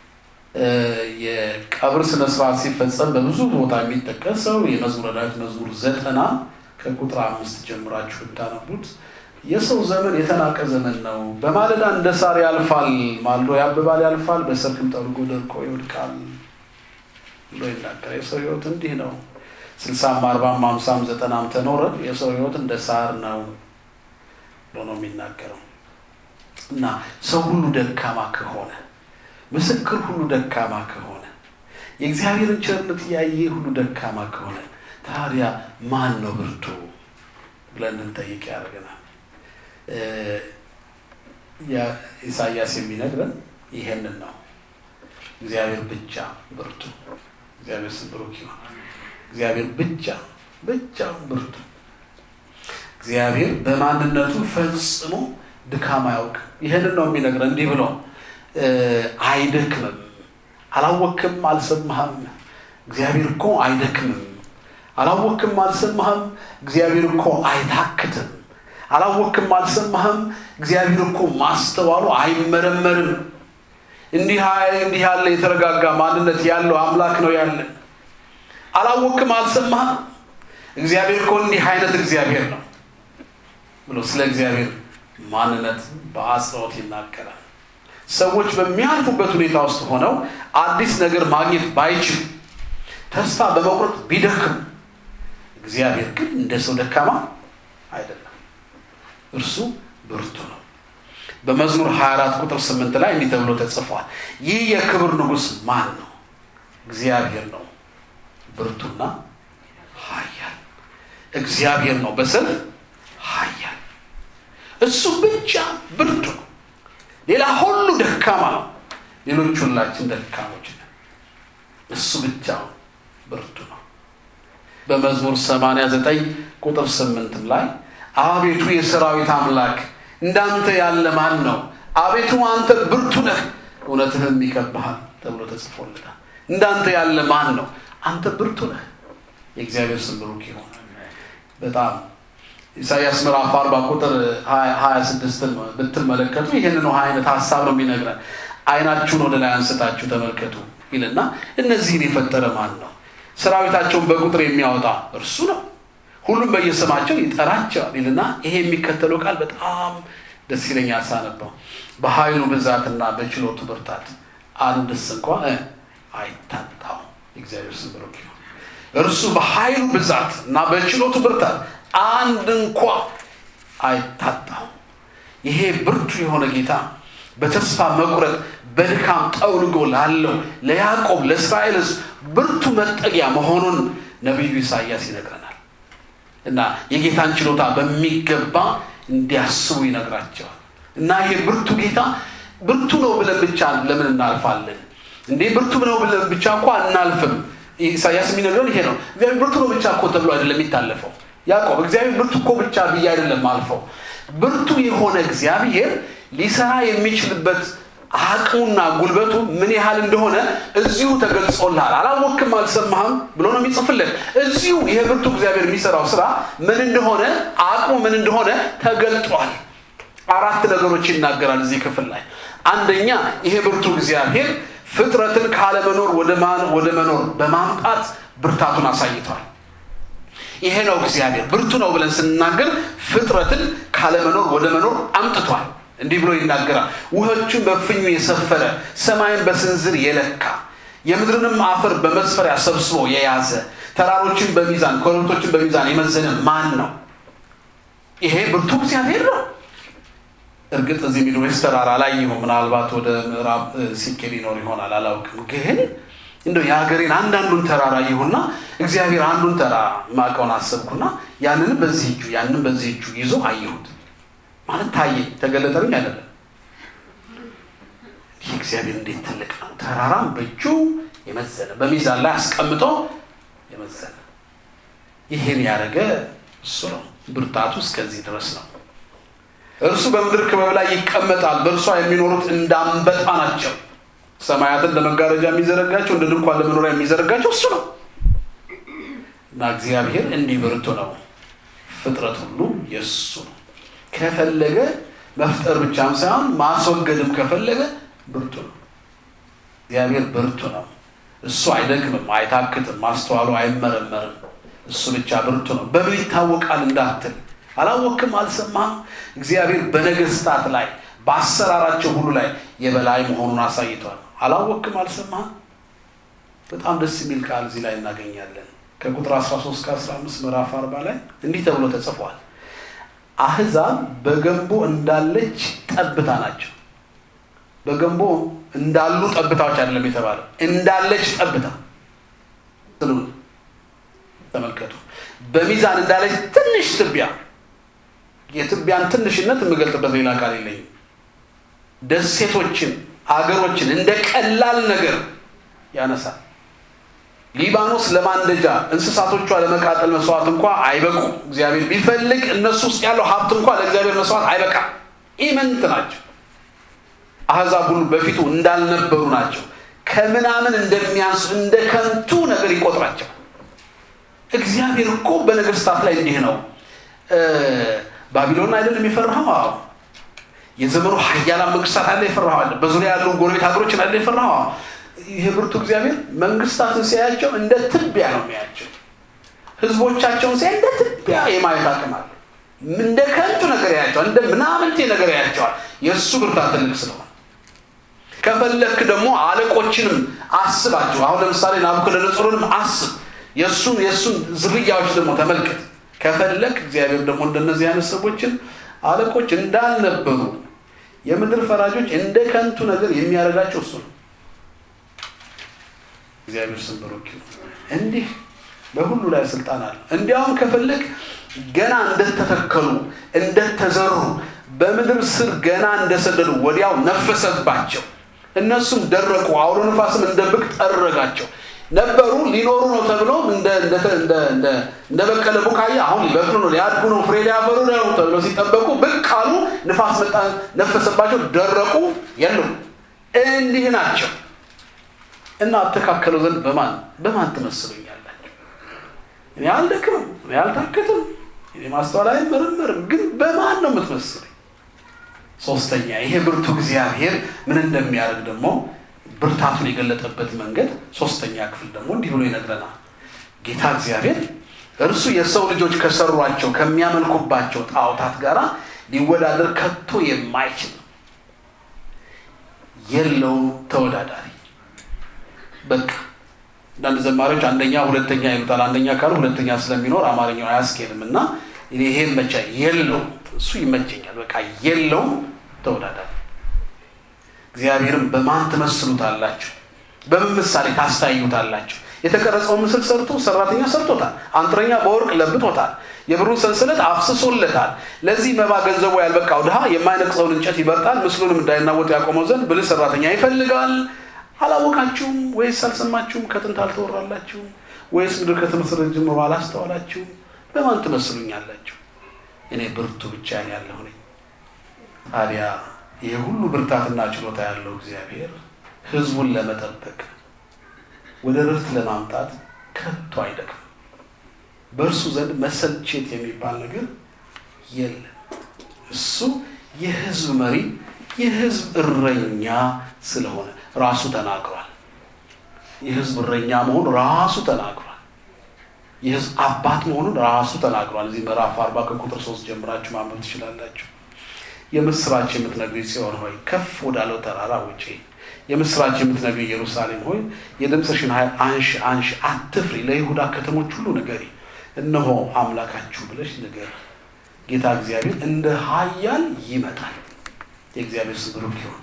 የቀብር ስነስርዓት ሲፈጸም በብዙ ቦታ የሚጠቀሰው የመዝሙረ ዳዊት መዝሙር ዘጠና ከቁጥር አምስት ጀምራችሁ ብታነቡት የሰው ዘመን የተናቀ ዘመን ነው። በማለዳ እንደ ሳር ያልፋል፣ ማልዶ ያብባል ያልፋል፣ በሰርክም ጠልጎ ደርቆ ይወድቃል ብሎ ይናገራል። የሰው ህይወት እንዲህ ነው። ስልሳም አርባም አምሳም ዘጠናም ተኖረ የሰው ህይወት እንደ ሳር ነው ብሎ ነው የሚናገረው እና ሰው ሁሉ ደካማ ከሆነ ምስክር ሁሉ ደካማ ከሆነ የእግዚአብሔርን ቸርነት ያየ ሁሉ ደካማ ከሆነ ታዲያ ማን ነው ብርቱ ብለን እንጠይቅ ያደርገናል። ኢሳያስ የሚነግረን ይሄንን ነው። እግዚአብሔር ብቻ ብርቱ፣ እግዚአብሔር ስም ብሩክ ይሁን። እግዚአብሔር ብቻ ብቻውን ብርቱ። እግዚአብሔር በማንነቱ ፈጽሞ ድካም አያውቅም። ይህንን ነው የሚነግረን እንዲህ ብሎ አይደክምም። አላወክም አልሰማህም? እግዚአብሔር እኮ አይደክምም። አላወክም አልሰማህም? እግዚአብሔር እኮ አይታክትም። አላወክም አልሰማህም? እግዚአብሔር እኮ ማስተዋሉ አይመረመርም። እንዲህ እንዲህ ያለ የተረጋጋ ማንነት ያለው አምላክ ነው ያለን። አላወክም አልሰማህም? እግዚአብሔር እኮ እንዲህ አይነት እግዚአብሔር ነው ብሎ ስለ እግዚአብሔር ማንነት በአጽንኦት ይናገራል። ሰዎች በሚያልፉበት ሁኔታ ውስጥ ሆነው አዲስ ነገር ማግኘት ባይችሉ ተስፋ በመቁረጥ ቢደክም እግዚአብሔር ግን እንደ ሰው ደካማ አይደለም። እርሱ ብርቱ ነው። በመዝሙር 24 ቁጥር 8 ላይ እንዲህ ተብሎ ተጽፏል። ይህ የክብር ንጉሥ ማን ነው? እግዚአብሔር ነው፣ ብርቱና ኃያል እግዚአብሔር ነው፣ በሰልፍ ኃያል እሱ ብቻ ብርቱ ነው። ሌላ ሁሉ ደካማ ነው። ሌሎች ሁላችን ደካሞች ነን። እሱ ብቻ ብርቱ ነው። በመዝሙር 89 ቁጥር 8 ላይ አቤቱ የሰራዊት አምላክ እንዳንተ ያለ ማን ነው? አቤቱ አንተ ብርቱ ነህ፣ እውነትህም ይከብሃል ተብሎ ተጽፎልናል። እንዳንተ ያለ ማን ነው? አንተ ብርቱ ነህ። የእግዚአብሔር ስም ብሩክ ይሆን። በጣም ኢሳያስ ምዕራፍ አርባ ቁጥር ሀያ ስድስትን ብትመለከቱ ይህንኑ አይነት ሀሳብ ነው የሚነግረን። አይናችሁን ወደ ላይ አንስታችሁ ተመልከቱ ይልና እነዚህን የፈጠረ ማን ነው? ሰራዊታቸውን በቁጥር የሚያወጣ እርሱ ነው። ሁሉም በየስማቸው ይጠራቸዋል ይልና ይሄ የሚከተለው ቃል በጣም ደስ ይለኛል ሳነበው። በኃይሉ ብዛትና በችሎቱ ብርታት አንድስ እንኳ አይታጣው። የእግዚአብሔር ስም ብሩክ ይሁን። እርሱ በኃይሉ ብዛት እና በችሎቱ ብርታት አንድ እንኳ አይታጣው። ይሄ ብርቱ የሆነ ጌታ በተስፋ መቁረጥ በድካም ጠውልጎ ላለው ለያዕቆብ ለእስራኤል ሕዝብ ብርቱ መጠጊያ መሆኑን ነቢዩ ኢሳያስ ይነግረናል። እና የጌታን ችሎታ በሚገባ እንዲያስቡ ይነግራቸዋል። እና ይሄ ብርቱ ጌታ ብርቱ ነው ብለን ብቻ ለምን እናልፋለን እንዴ? ብርቱ ነው ብለን ብቻ እኮ አናልፍም። ኢሳያስ የሚነግረን ይሄ ነው። እግዚአብሔር ብርቱ ነው ብቻ እኮ ተብሎ አይደለም የሚታለፈው። ያዕቆብ እግዚአብሔር ብርቱ እኮ ብቻ ብዬ አይደለም አልፈው። ብርቱ የሆነ እግዚአብሔር ሊሰራ የሚችልበት አቅሙና ጉልበቱ ምን ያህል እንደሆነ እዚሁ ተገልጾልሃል። አላወክም አልሰማህም ብሎ ነው የሚጽፍልን። እዚሁ ይሄ ብርቱ እግዚአብሔር የሚሰራው ስራ ምን እንደሆነ አቅሙ ምን እንደሆነ ተገልጧል። አራት ነገሮች ይናገራል እዚህ ክፍል ላይ። አንደኛ ይሄ ብርቱ እግዚአብሔር ፍጥረትን ካለመኖር ወደ መኖር በማምጣት ብርታቱን አሳይቷል። ይሄ ነው እግዚአብሔር ብርቱ ነው ብለን ስንናገር ፍጥረትን ካለመኖር ወደ መኖር አምጥቷል። እንዲህ ብሎ ይናገራል። ውሆችን በፍኙ የሰፈረ ሰማይን በስንዝር የለካ የምድርንም አፈር በመስፈሪያ ሰብስቦ የያዘ ተራሮችን በሚዛን ኮረብቶችን በሚዛን የመዘነ ማን ነው? ይሄ ብርቱ እግዚአብሔር ነው። እርግጥ እዚህ ሚድዌስት ተራራ ላይ ይሁን ምናልባት ወደ ምዕራብ ሲኬድ ይኖር ይሆናል አላውቅም። ግን እንደው የሀገሬን አንዳንዱን ተራራ ይሁና እግዚአብሔር አንዱን ተራራ ማቀውን አሰብኩና ያንን በዚህ እጁ ያንን በዚህ እጁ ይዞ አየሁት። ማለት ታየኝ፣ ተገለጠልኝ አይደለም። ይህ እግዚአብሔር እንዴት ትልቅ ነው! ተራራም በእጁ የመዘነ በሚዛን ላይ አስቀምጦ የመዘነ ይህን ያደረገ እሱ ነው። ብርታቱ እስከዚህ ድረስ ነው። እርሱ በምድር ክበብ ላይ ይቀመጣል። በእርሷ የሚኖሩት እንዳንበጣ ናቸው። ሰማያትን ለመጋረጃ የሚዘረጋቸው እንደ ድንኳን ለመኖሪያ የሚዘረጋቸው እሱ ነው እና እግዚአብሔር እንዲህ ብርቱ ነው። ፍጥረት ሁሉ የእሱ ነው። ከፈለገ መፍጠር ብቻም ሳይሆን ማስወገድም ከፈለገ ብርቱ ነው። እግዚአብሔር ብርቱ ነው። እሱ አይደክምም፣ አይታክትም፣ ማስተዋሉ አይመረመርም። እሱ ብቻ ብርቱ ነው። በምን ይታወቃል እንዳትል አላወክም፣ አልሰማህም። እግዚአብሔር በነገስታት ላይ በአሰራራቸው ሁሉ ላይ የበላይ መሆኑን አሳይቷል። አላወክም፣ አልሰማህም። በጣም ደስ የሚል ቃል እዚህ ላይ እናገኛለን። ከቁጥር 13 ከ15 ምዕራፍ 40 ላይ እንዲህ ተብሎ ተጽፏል። አህዛብ በገንቦ እንዳለች ጠብታ ናቸው። በገንቦ እንዳሉ ጠብታዎች አይደለም የተባለው፣ እንዳለች ጠብታ ተመልከቱ። በሚዛን እንዳለች ትንሽ ትቢያ የትቢያን ትንሽነት የምገልጥበት ሌላ ቃል የለኝም። ደሴቶችን፣ አገሮችን እንደ ቀላል ነገር ያነሳል። ሊባኖስ ለማንደጃ እንስሳቶቿ ለመቃጠል መስዋዕት እንኳ አይበቁም። እግዚአብሔር ቢፈልግ እነሱ ውስጥ ያለው ሀብት እንኳ ለእግዚአብሔር መስዋዕት አይበቃም። ኢምንት ናቸው። አሕዛብ ሁሉ በፊቱ እንዳልነበሩ ናቸው። ከምናምን እንደሚያንሱ እንደ ከንቱ ነገር ይቆጥራቸው። እግዚአብሔር እኮ በነገስታት ላይ እንዲህ ነው። ባቢሎን አይደለም የፈራኸው? አዎ። የዘመኑ ሀያላን መንግስታት አለ የፈራኸው አለ። በዙሪያ ያሉ ጎረቤት ሀገሮችን አለ የፈራኸው? አዎ። ይህ ብርቱ እግዚአብሔር መንግስታትን ሲያያቸው እንደ ትቢያ ነው የሚያያቸው። ህዝቦቻቸውን ሲያይ እንደ ትቢያ የማየት አቅም አለ። እንደ ከንቱ ነገር ያያቸዋል። እንደ ምናምንቴ ነገር ያያቸዋል። የእሱ ብርታት ትልቅ ስለሆነ ከፈለክ ደግሞ አለቆችንም አስባቸው። አሁን ለምሳሌ ናቡከደነጾርንም አስብ። የእሱን የእሱን ዝርያዎች ደግሞ ተመልከት። ከፈለክ እግዚአብሔር ደግሞ እንደነዚህ አይነት ሰዎችን አለቆች እንዳልነበሩ የምድር ፈራጆች እንደ ከንቱ ነገር የሚያደርጋቸው እሱ ነው። እግዚአብሔር ስም ብሩክ ይሁን። እንዲህ በሁሉ ላይ ስልጣን አለ። እንዲያውም ከፈለግ ገና እንደተተከሉ እንደተዘሩ በምድር ስር ገና እንደሰደዱ ወዲያው ነፈሰባቸው። እነሱም ደረቁ፣ አውሎ ነፋስም እንደ ብቅ ጠረጋቸው። ነበሩ ሊኖሩ ነው ተብሎ እንደ በቀለ ቡቃያ አሁን ሊበቅሉ ነው ሊያድጉ ነው ፍሬ ሊያፈሩ ነው ተብሎ ሲጠበቁ ብቅ አሉ። ንፋስ መጣ፣ ነፈሰባቸው፣ ደረቁ፣ የሉም። እንዲህ ናቸው እና አተካከለው ዘንድ በማን በማን ትመስሉኛላችሁ? እኔ አልደክምም፣ እኔ አልታክትም፣ እኔ ማስተዋል አይመረመርም። ግን በማን ነው የምትመስሉኝ? ሶስተኛ ይሄ ብርቱ እግዚአብሔር ምን እንደሚያደርግ ደግሞ ብርታቱን የገለጠበት መንገድ ሶስተኛ ክፍል ደግሞ እንዲህ ብሎ ይነግረናል። ጌታ እግዚአብሔር እርሱ የሰው ልጆች ከሰሯቸው ከሚያመልኩባቸው ጣዖታት ጋር ሊወዳደር ከቶ የማይችል የለውም ተወዳዳሪ። በቃ አንዳንድ ዘማሪዎች አንደኛ ሁለተኛ ይሉታል። አንደኛ ካሉ ሁለተኛ ስለሚኖር አማርኛው አያስኬድም እና ይሄ መቻ የለውም እሱ ይመቸኛል። በቃ የለውም ተወዳዳሪ። እግዚአብሔርም በማን ትመስሉታላችሁ? በምን ምሳሌ ታስታዩታላችሁ? የተቀረጸውን ምስል ሰርቶ ሰራተኛ ሰርቶታል። አንጥረኛ በወርቅ ለብጦታል። የብሩን ሰንሰለት አፍስሶለታል። ለዚህ መባ ገንዘቡ ያልበቃው ድሃ የማይነቅሰውን እንጨት ይበርጣል። ምስሉንም እንዳይናወጥ ያቆመው ዘንድ ብልህ ሰራተኛ ይፈልጋል። አላወቃችሁም ወይስ አልሰማችሁም? ከጥንት አልተወራላችሁም ወይስ ምድር ከተመሰረተ ጀምሮ አላስተዋላችሁም? በማን ትመስሉኛላችሁ? እኔ ብርቱ ብቻዬን ያለሁ ነኝ። ታዲያ ይህ ሁሉ ብርታትና ችሎታ ያለው እግዚአብሔር ሕዝቡን ለመጠበቅ ወደ ርፍት ለማምጣት ከቶ አይደክም። በእርሱ ዘንድ መሰልቸት የሚባል ነገር የለም። እሱ የሕዝብ መሪ፣ የሕዝብ እረኛ ስለሆነ ራሱ ተናግሯል። የሕዝብ እረኛ መሆኑ ራሱ ተናግሯል። የሕዝብ አባት መሆኑን ራሱ ተናግሯል። እዚህ ምዕራፍ አርባ ከቁጥር ሶስት ጀምራችሁ ማንበብ ትችላላችሁ። የምስራች የምትነግሪ ጽዮን ሆይ ከፍ ወዳለው ተራራ ውጪ፣ የምስራች የምትነግሪ ኢየሩሳሌም ሆይ የድምፅሽን ኃይል አንሺ አንሺ፣ አትፍሪ። ለይሁዳ ከተሞች ሁሉ ንገሪ፣ እነሆ አምላካችሁ ብለሽ ንገሪ። ጌታ እግዚአብሔር እንደ ኃያል ይመጣል። የእግዚአብሔር ስም ብሩክ ይሁን።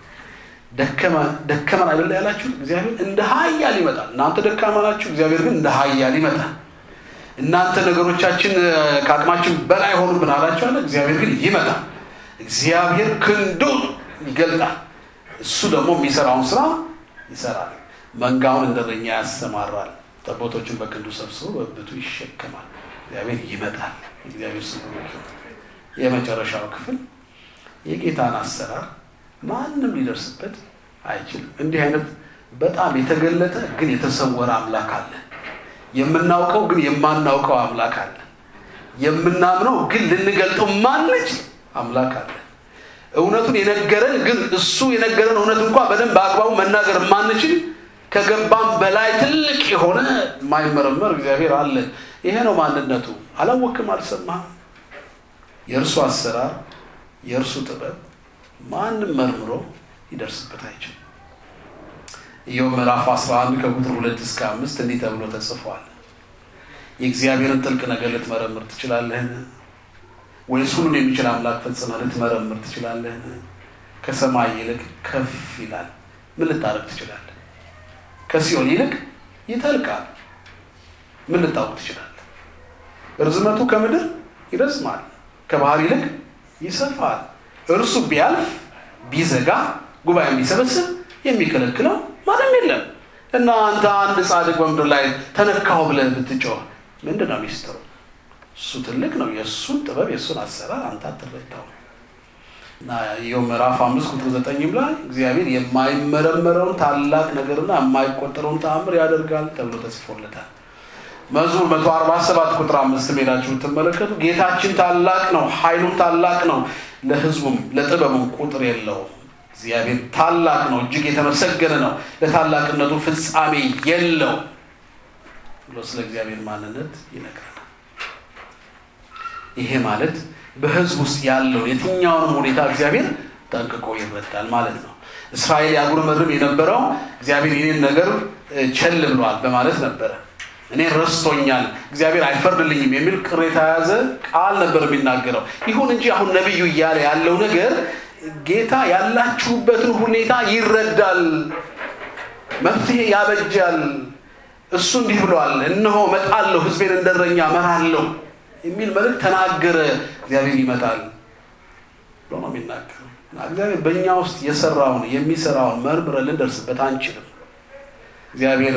ደከመን አይደለ ያላችሁ? እግዚአብሔር እንደ ኃያል ይመጣል። እናንተ ደካማ ናችሁ፣ እግዚአብሔር ግን እንደ ኃያል ይመጣል። እናንተ ነገሮቻችን ከአቅማችን በላይ ሆኑብን አላችሁ አለ። እግዚአብሔር ግን ይመጣል። እግዚአብሔር ክንዱን ይገልጣል። እሱ ደግሞ የሚሰራውን ስራ ይሰራል። መንጋውን እንደ እረኛ ያሰማራል። ጠቦቶችን በክንዱ ሰብስቦ በብቱ ይሸከማል። እግዚአብሔር ይመጣል። እግዚአብሔር ስም የመጨረሻው ክፍል የጌታን አሰራር ማንም ሊደርስበት አይችልም። እንዲህ አይነት በጣም የተገለጠ ግን የተሰወረ አምላክ አለ። የምናውቀው ግን የማናውቀው አምላክ አለ። የምናምነው ግን ልንገልጠው ማንችል አምላክ አለ። እውነቱን የነገረን ግን እሱ የነገረን እውነት እንኳ በደንብ በአግባቡ መናገር የማንችል ከገባም በላይ ትልቅ የሆነ የማይመረመር እግዚአብሔር አለ። ይሄ ነው ማንነቱ። አላወቅም፣ አልሰማህም። የእርሱ አሰራር፣ የእርሱ ጥበብ ማንም መርምሮ ሊደርስበት አይችልም። ኢዮብ ምዕራፍ 11 ከቁጥር ሁለት እስከ አምስት እንዲህ ተብሎ ተጽፏል። የእግዚአብሔርን ጥልቅ ነገር ልትመረምር ትችላለህን? ወይስ ሁሉን የሚችል አምላክ ፈጽመህ ልትመረምር ትችላለህን? ከሰማይ ይልቅ ከፍ ይላል፣ ምን ልታረግ ትችላለህ? ከሲኦል ይልቅ ይጠልቃል፣ ምን ልታውቅ ትችላለህ? ርዝመቱ ከምድር ይረዝማል፣ ከባህር ይልቅ ይሰፋል። እርሱ ቢያልፍ ቢዘጋ ጉባኤ ቢሰበስብ የሚከለክለው ማንም የለም። እና አንተ አንድ ጻድቅ በምድር ላይ ተነካሁ ብለህ ብትጮህ ምንድን ነው ሚስጥሩ? እሱ ትልቅ ነው። የእሱን ጥበብ የእሱን አሰራር አንተ አትረዳው። እና ይኸው ምዕራፍ አምስት ቁጥር ዘጠኝም ላይ እግዚአብሔር የማይመረመረውን ታላቅ ነገርና የማይቆጠረውን ተአምር ያደርጋል ተብሎ ተጽፎለታል። መዝሙር መቶ አርባ ሰባት ቁጥር አምስት ሄዳችሁ ብትመለከቱ ጌታችን ታላቅ ነው፣ ኃይሉም ታላቅ ነው፣ ለሕዝቡም ለጥበቡም ቁጥር የለውም። እግዚአብሔር ታላቅ ነው፣ እጅግ የተመሰገነ ነው፣ ለታላቅነቱ ፍጻሜ የለው ብሎ ስለ እግዚአብሔር ማንነት ይነግረናል። ይሄ ማለት በሕዝብ ውስጥ ያለውን የትኛውንም ሁኔታ እግዚአብሔር ጠንቅቆ ይረዳል ማለት ነው። እስራኤል ያጉረመርም የነበረው እግዚአብሔር ይህንን ነገር ቸል ብሏል በማለት ነበረ። እኔ ረስቶኛል፣ እግዚአብሔር አይፈርድልኝም የሚል ቅሬታ የያዘ ቃል ነበር የሚናገረው። ይሁን እንጂ አሁን ነቢዩ እያለ ያለው ነገር ጌታ ያላችሁበትን ሁኔታ ይረዳል፣ መፍትሄ ያበጃል። እሱ እንዲህ ብሏል፣ እነሆ እመጣለሁ፣ ሕዝቤን እንደረኛ እመራለሁ የሚል መልእክት ተናገረ። እግዚአብሔር ይመጣል ብሎ ነው የሚናገረው። እግዚአብሔር በእኛ ውስጥ የሰራውን የሚሰራውን መርምረን ልንደርስበት አንችልም። እግዚአብሔር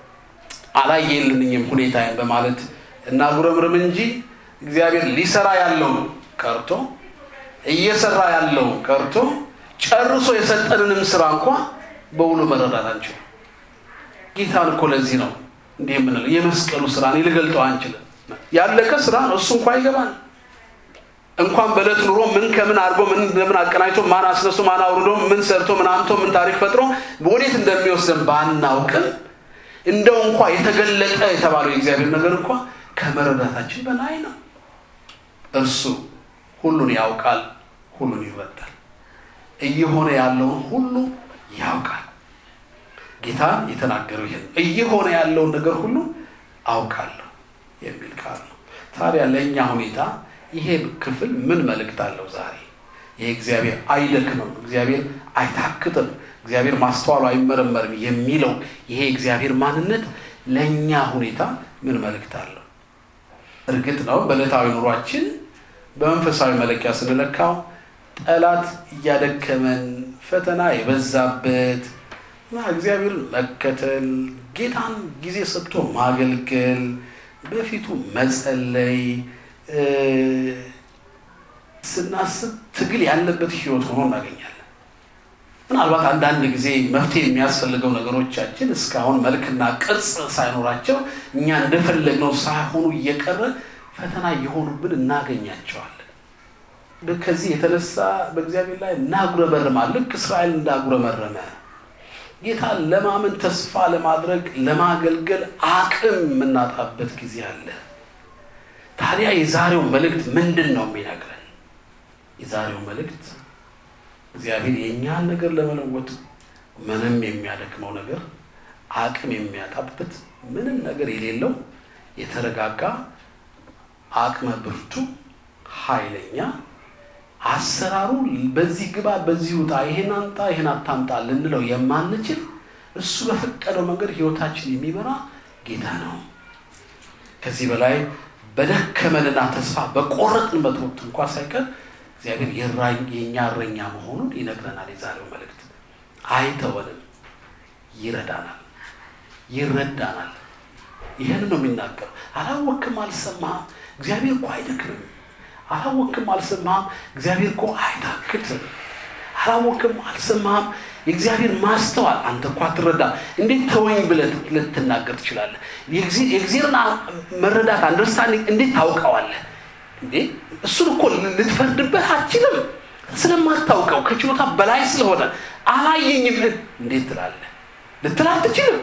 አላየልንኝም ሁኔታዬን በማለት እናጉረምርም እንጂ እግዚአብሔር ሊሰራ ያለው ቀርቶ እየሰራ ያለው ቀርቶ ጨርሶ የሰጠንንም ስራ እንኳ በውሉ መረዳት አንችልም። ጌታን እኮ ለዚህ ነው እንዲህ የምንለው የመስቀሉ ስራ እኔ ልገልጠው አንችልም። ያለቀ ስራ ነው። እሱ እንኳ ይገባል። እንኳን በዕለት ኑሮ ምን ከምን አድርጎ ምን እንደምን አቀናጅቶ ማን አስነሱ ማን አውርዶ ምን ሰርቶ ምን አምቶ ምን ታሪክ ፈጥሮ ወዴት እንደሚወስደን ባናውቅም እንደው እንኳ የተገለጠ የተባለው የእግዚአብሔር ነገር እንኳ ከመረዳታችን በላይ ነው። እርሱ ሁሉን ያውቃል፣ ሁሉን ይረዳል፣ እየሆነ ያለውን ሁሉ ያውቃል። ጌታ የተናገረው ይሄን እየሆነ ያለውን ነገር ሁሉ አውቃለሁ የሚል ቃል ነው። ታዲያ ለእኛ ሁኔታ ይሄ ክፍል ምን መልእክት አለው? ዛሬ ይሄ እግዚአብሔር አይደክምም፣ እግዚአብሔር አይታክትም፣ እግዚአብሔር ማስተዋሉ አይመረመርም የሚለው ይሄ እግዚአብሔር ማንነት ለእኛ ሁኔታ ምን መልእክት አለው? እርግጥ ነው በዕለታዊ ኑሯችን በመንፈሳዊ መለኪያ ስንለካው ጠላት እያደከመን ፈተና የበዛበት እና እግዚአብሔርን መከተል ጌታን ጊዜ ሰጥቶ ማገልገል በፊቱ መጸለይ ስናስብ ትግል ያለበት ህይወት ሆኖ እናገኛለን። ምናልባት አንዳንድ ጊዜ መፍትሄ የሚያስፈልገው ነገሮቻችን እስካሁን መልክና ቅርጽ ሳይኖራቸው እኛ እንደፈለግነው ሳይሆኑ እየቀረ ፈተና እየሆኑብን እናገኛቸዋለን። ከዚህ የተነሳ በእግዚአብሔር ላይ እናጉረመርማለን። ልክ እስራኤል እንዳጉረመረመ ጌታን ለማመን ተስፋ ለማድረግ ለማገልገል አቅም የምናጣበት ጊዜ አለ። ታዲያ የዛሬው መልእክት ምንድን ነው የሚነግረን? የዛሬው መልእክት እግዚአብሔር የእኛን ነገር ለመለወጥ ምንም የሚያደክመው ነገር አቅም የሚያጣበት ምንም ነገር የሌለው የተረጋጋ አቅመ ብርቱ ኃይለኛ አሰራሩ በዚህ ግባ በዚህ ውጣ ይሄን አምጣ ይሄን አታምጣ ልንለው የማንችል እሱ በፈቀደው መንገድ ህይወታችን የሚመራ ጌታ ነው። ከዚህ በላይ በደከመንና ተስፋ በቆረጥንበት ወቅት እንኳ ሳይቀር እግዚአብሔር የእኛ እረኛ መሆኑን ይነግረናል። የዛሬው መልእክት አይተወንም፣ ይረዳናል፣ ይረዳናል። ይህን ነው የሚናገረው። አላወክም፣ አልሰማህም። እግዚአብሔር እኮ አይደክምም። አላወክም፣ አልሰማህም። እግዚአብሔር እኮ አይታክትም። አላወክም፣ አልሰማህም። የእግዚአብሔር ማስተዋል አንተ እኮ አትረዳም። እንዴት ተወኝ ብለህ ልትናገር ትችላለህ? የእግዚአብሔርን መረዳት አንደርስታንዲንግ እንዴት ታውቀዋለህ? እንዴ እሱን እኮ ልትፈርድበት አትችልም። ስለማታውቀው ከችሎታ በላይ ስለሆነ አላየኝም እንዴት ትላለህ? ልትል አትችልም።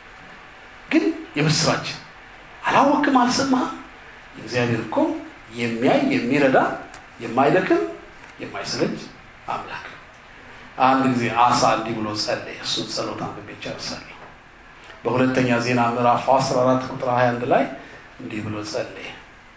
ግን የምስራች አላወክም፣ አልሰማህም። እግዚአብሔር እኮ የሚያይ የሚረዳ የማይደክም የማይሰለች አምላክ። አንድ ጊዜ አሳ እንዲህ ብሎ ጸለየ። እሱን ጸሎት አንብቤ ጨርሳለሁ። በሁለተኛ ዜና ምዕራፍ 14 ቁጥር 21 ላይ እንዲህ ብሎ ጸለየ።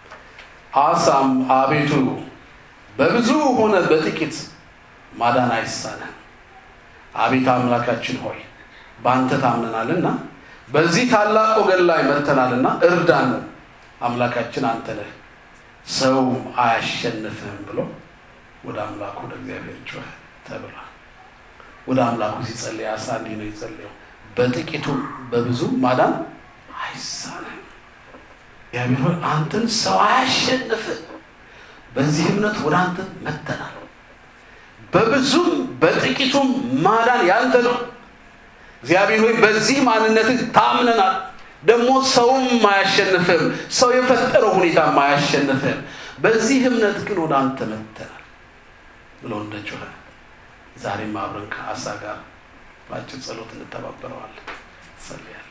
አሳም አቤቱ በብዙ ሆነ በጥቂት ማዳን አይሳነን። አቤት አምላካችን ሆይ በአንተ ታምነናልና በዚህ ታላቅ ወገን ላይ መጥተናልና እርዳን። አምላካችን አንተ ነህ፣ ሰው አያሸንፍህም ብሎ ወደ አምላኩ ወደ እግዚአብሔር ጮኸ ተብሏል። ወደ አምላኩ ሲጸልይ አሳ እንዲህ ነው የጸለየው፣ በጥቂቱ በብዙ ማዳን አይሳንም። እግዚአብሔር ሆይ አንተን ሰው አያሸንፍም። በዚህ እምነት ወደ አንተ መጥተናል። በብዙም በጥቂቱም ማዳን ያንተ ነው። እግዚአብሔር ሆይ በዚህ ማንነትህ ታምነናል። ደግሞ ሰውም አያሸንፍም፣ ሰው የፈጠረው ሁኔታም አያሸንፍም። በዚህ እምነት ግን ወደ አንተ መጥተናል ብሎ እንደ ጮኸ ዛሬም አብረን ከአሳ ጋር በአጭር ጸሎት እንተባበረዋለን። ጸልያለን።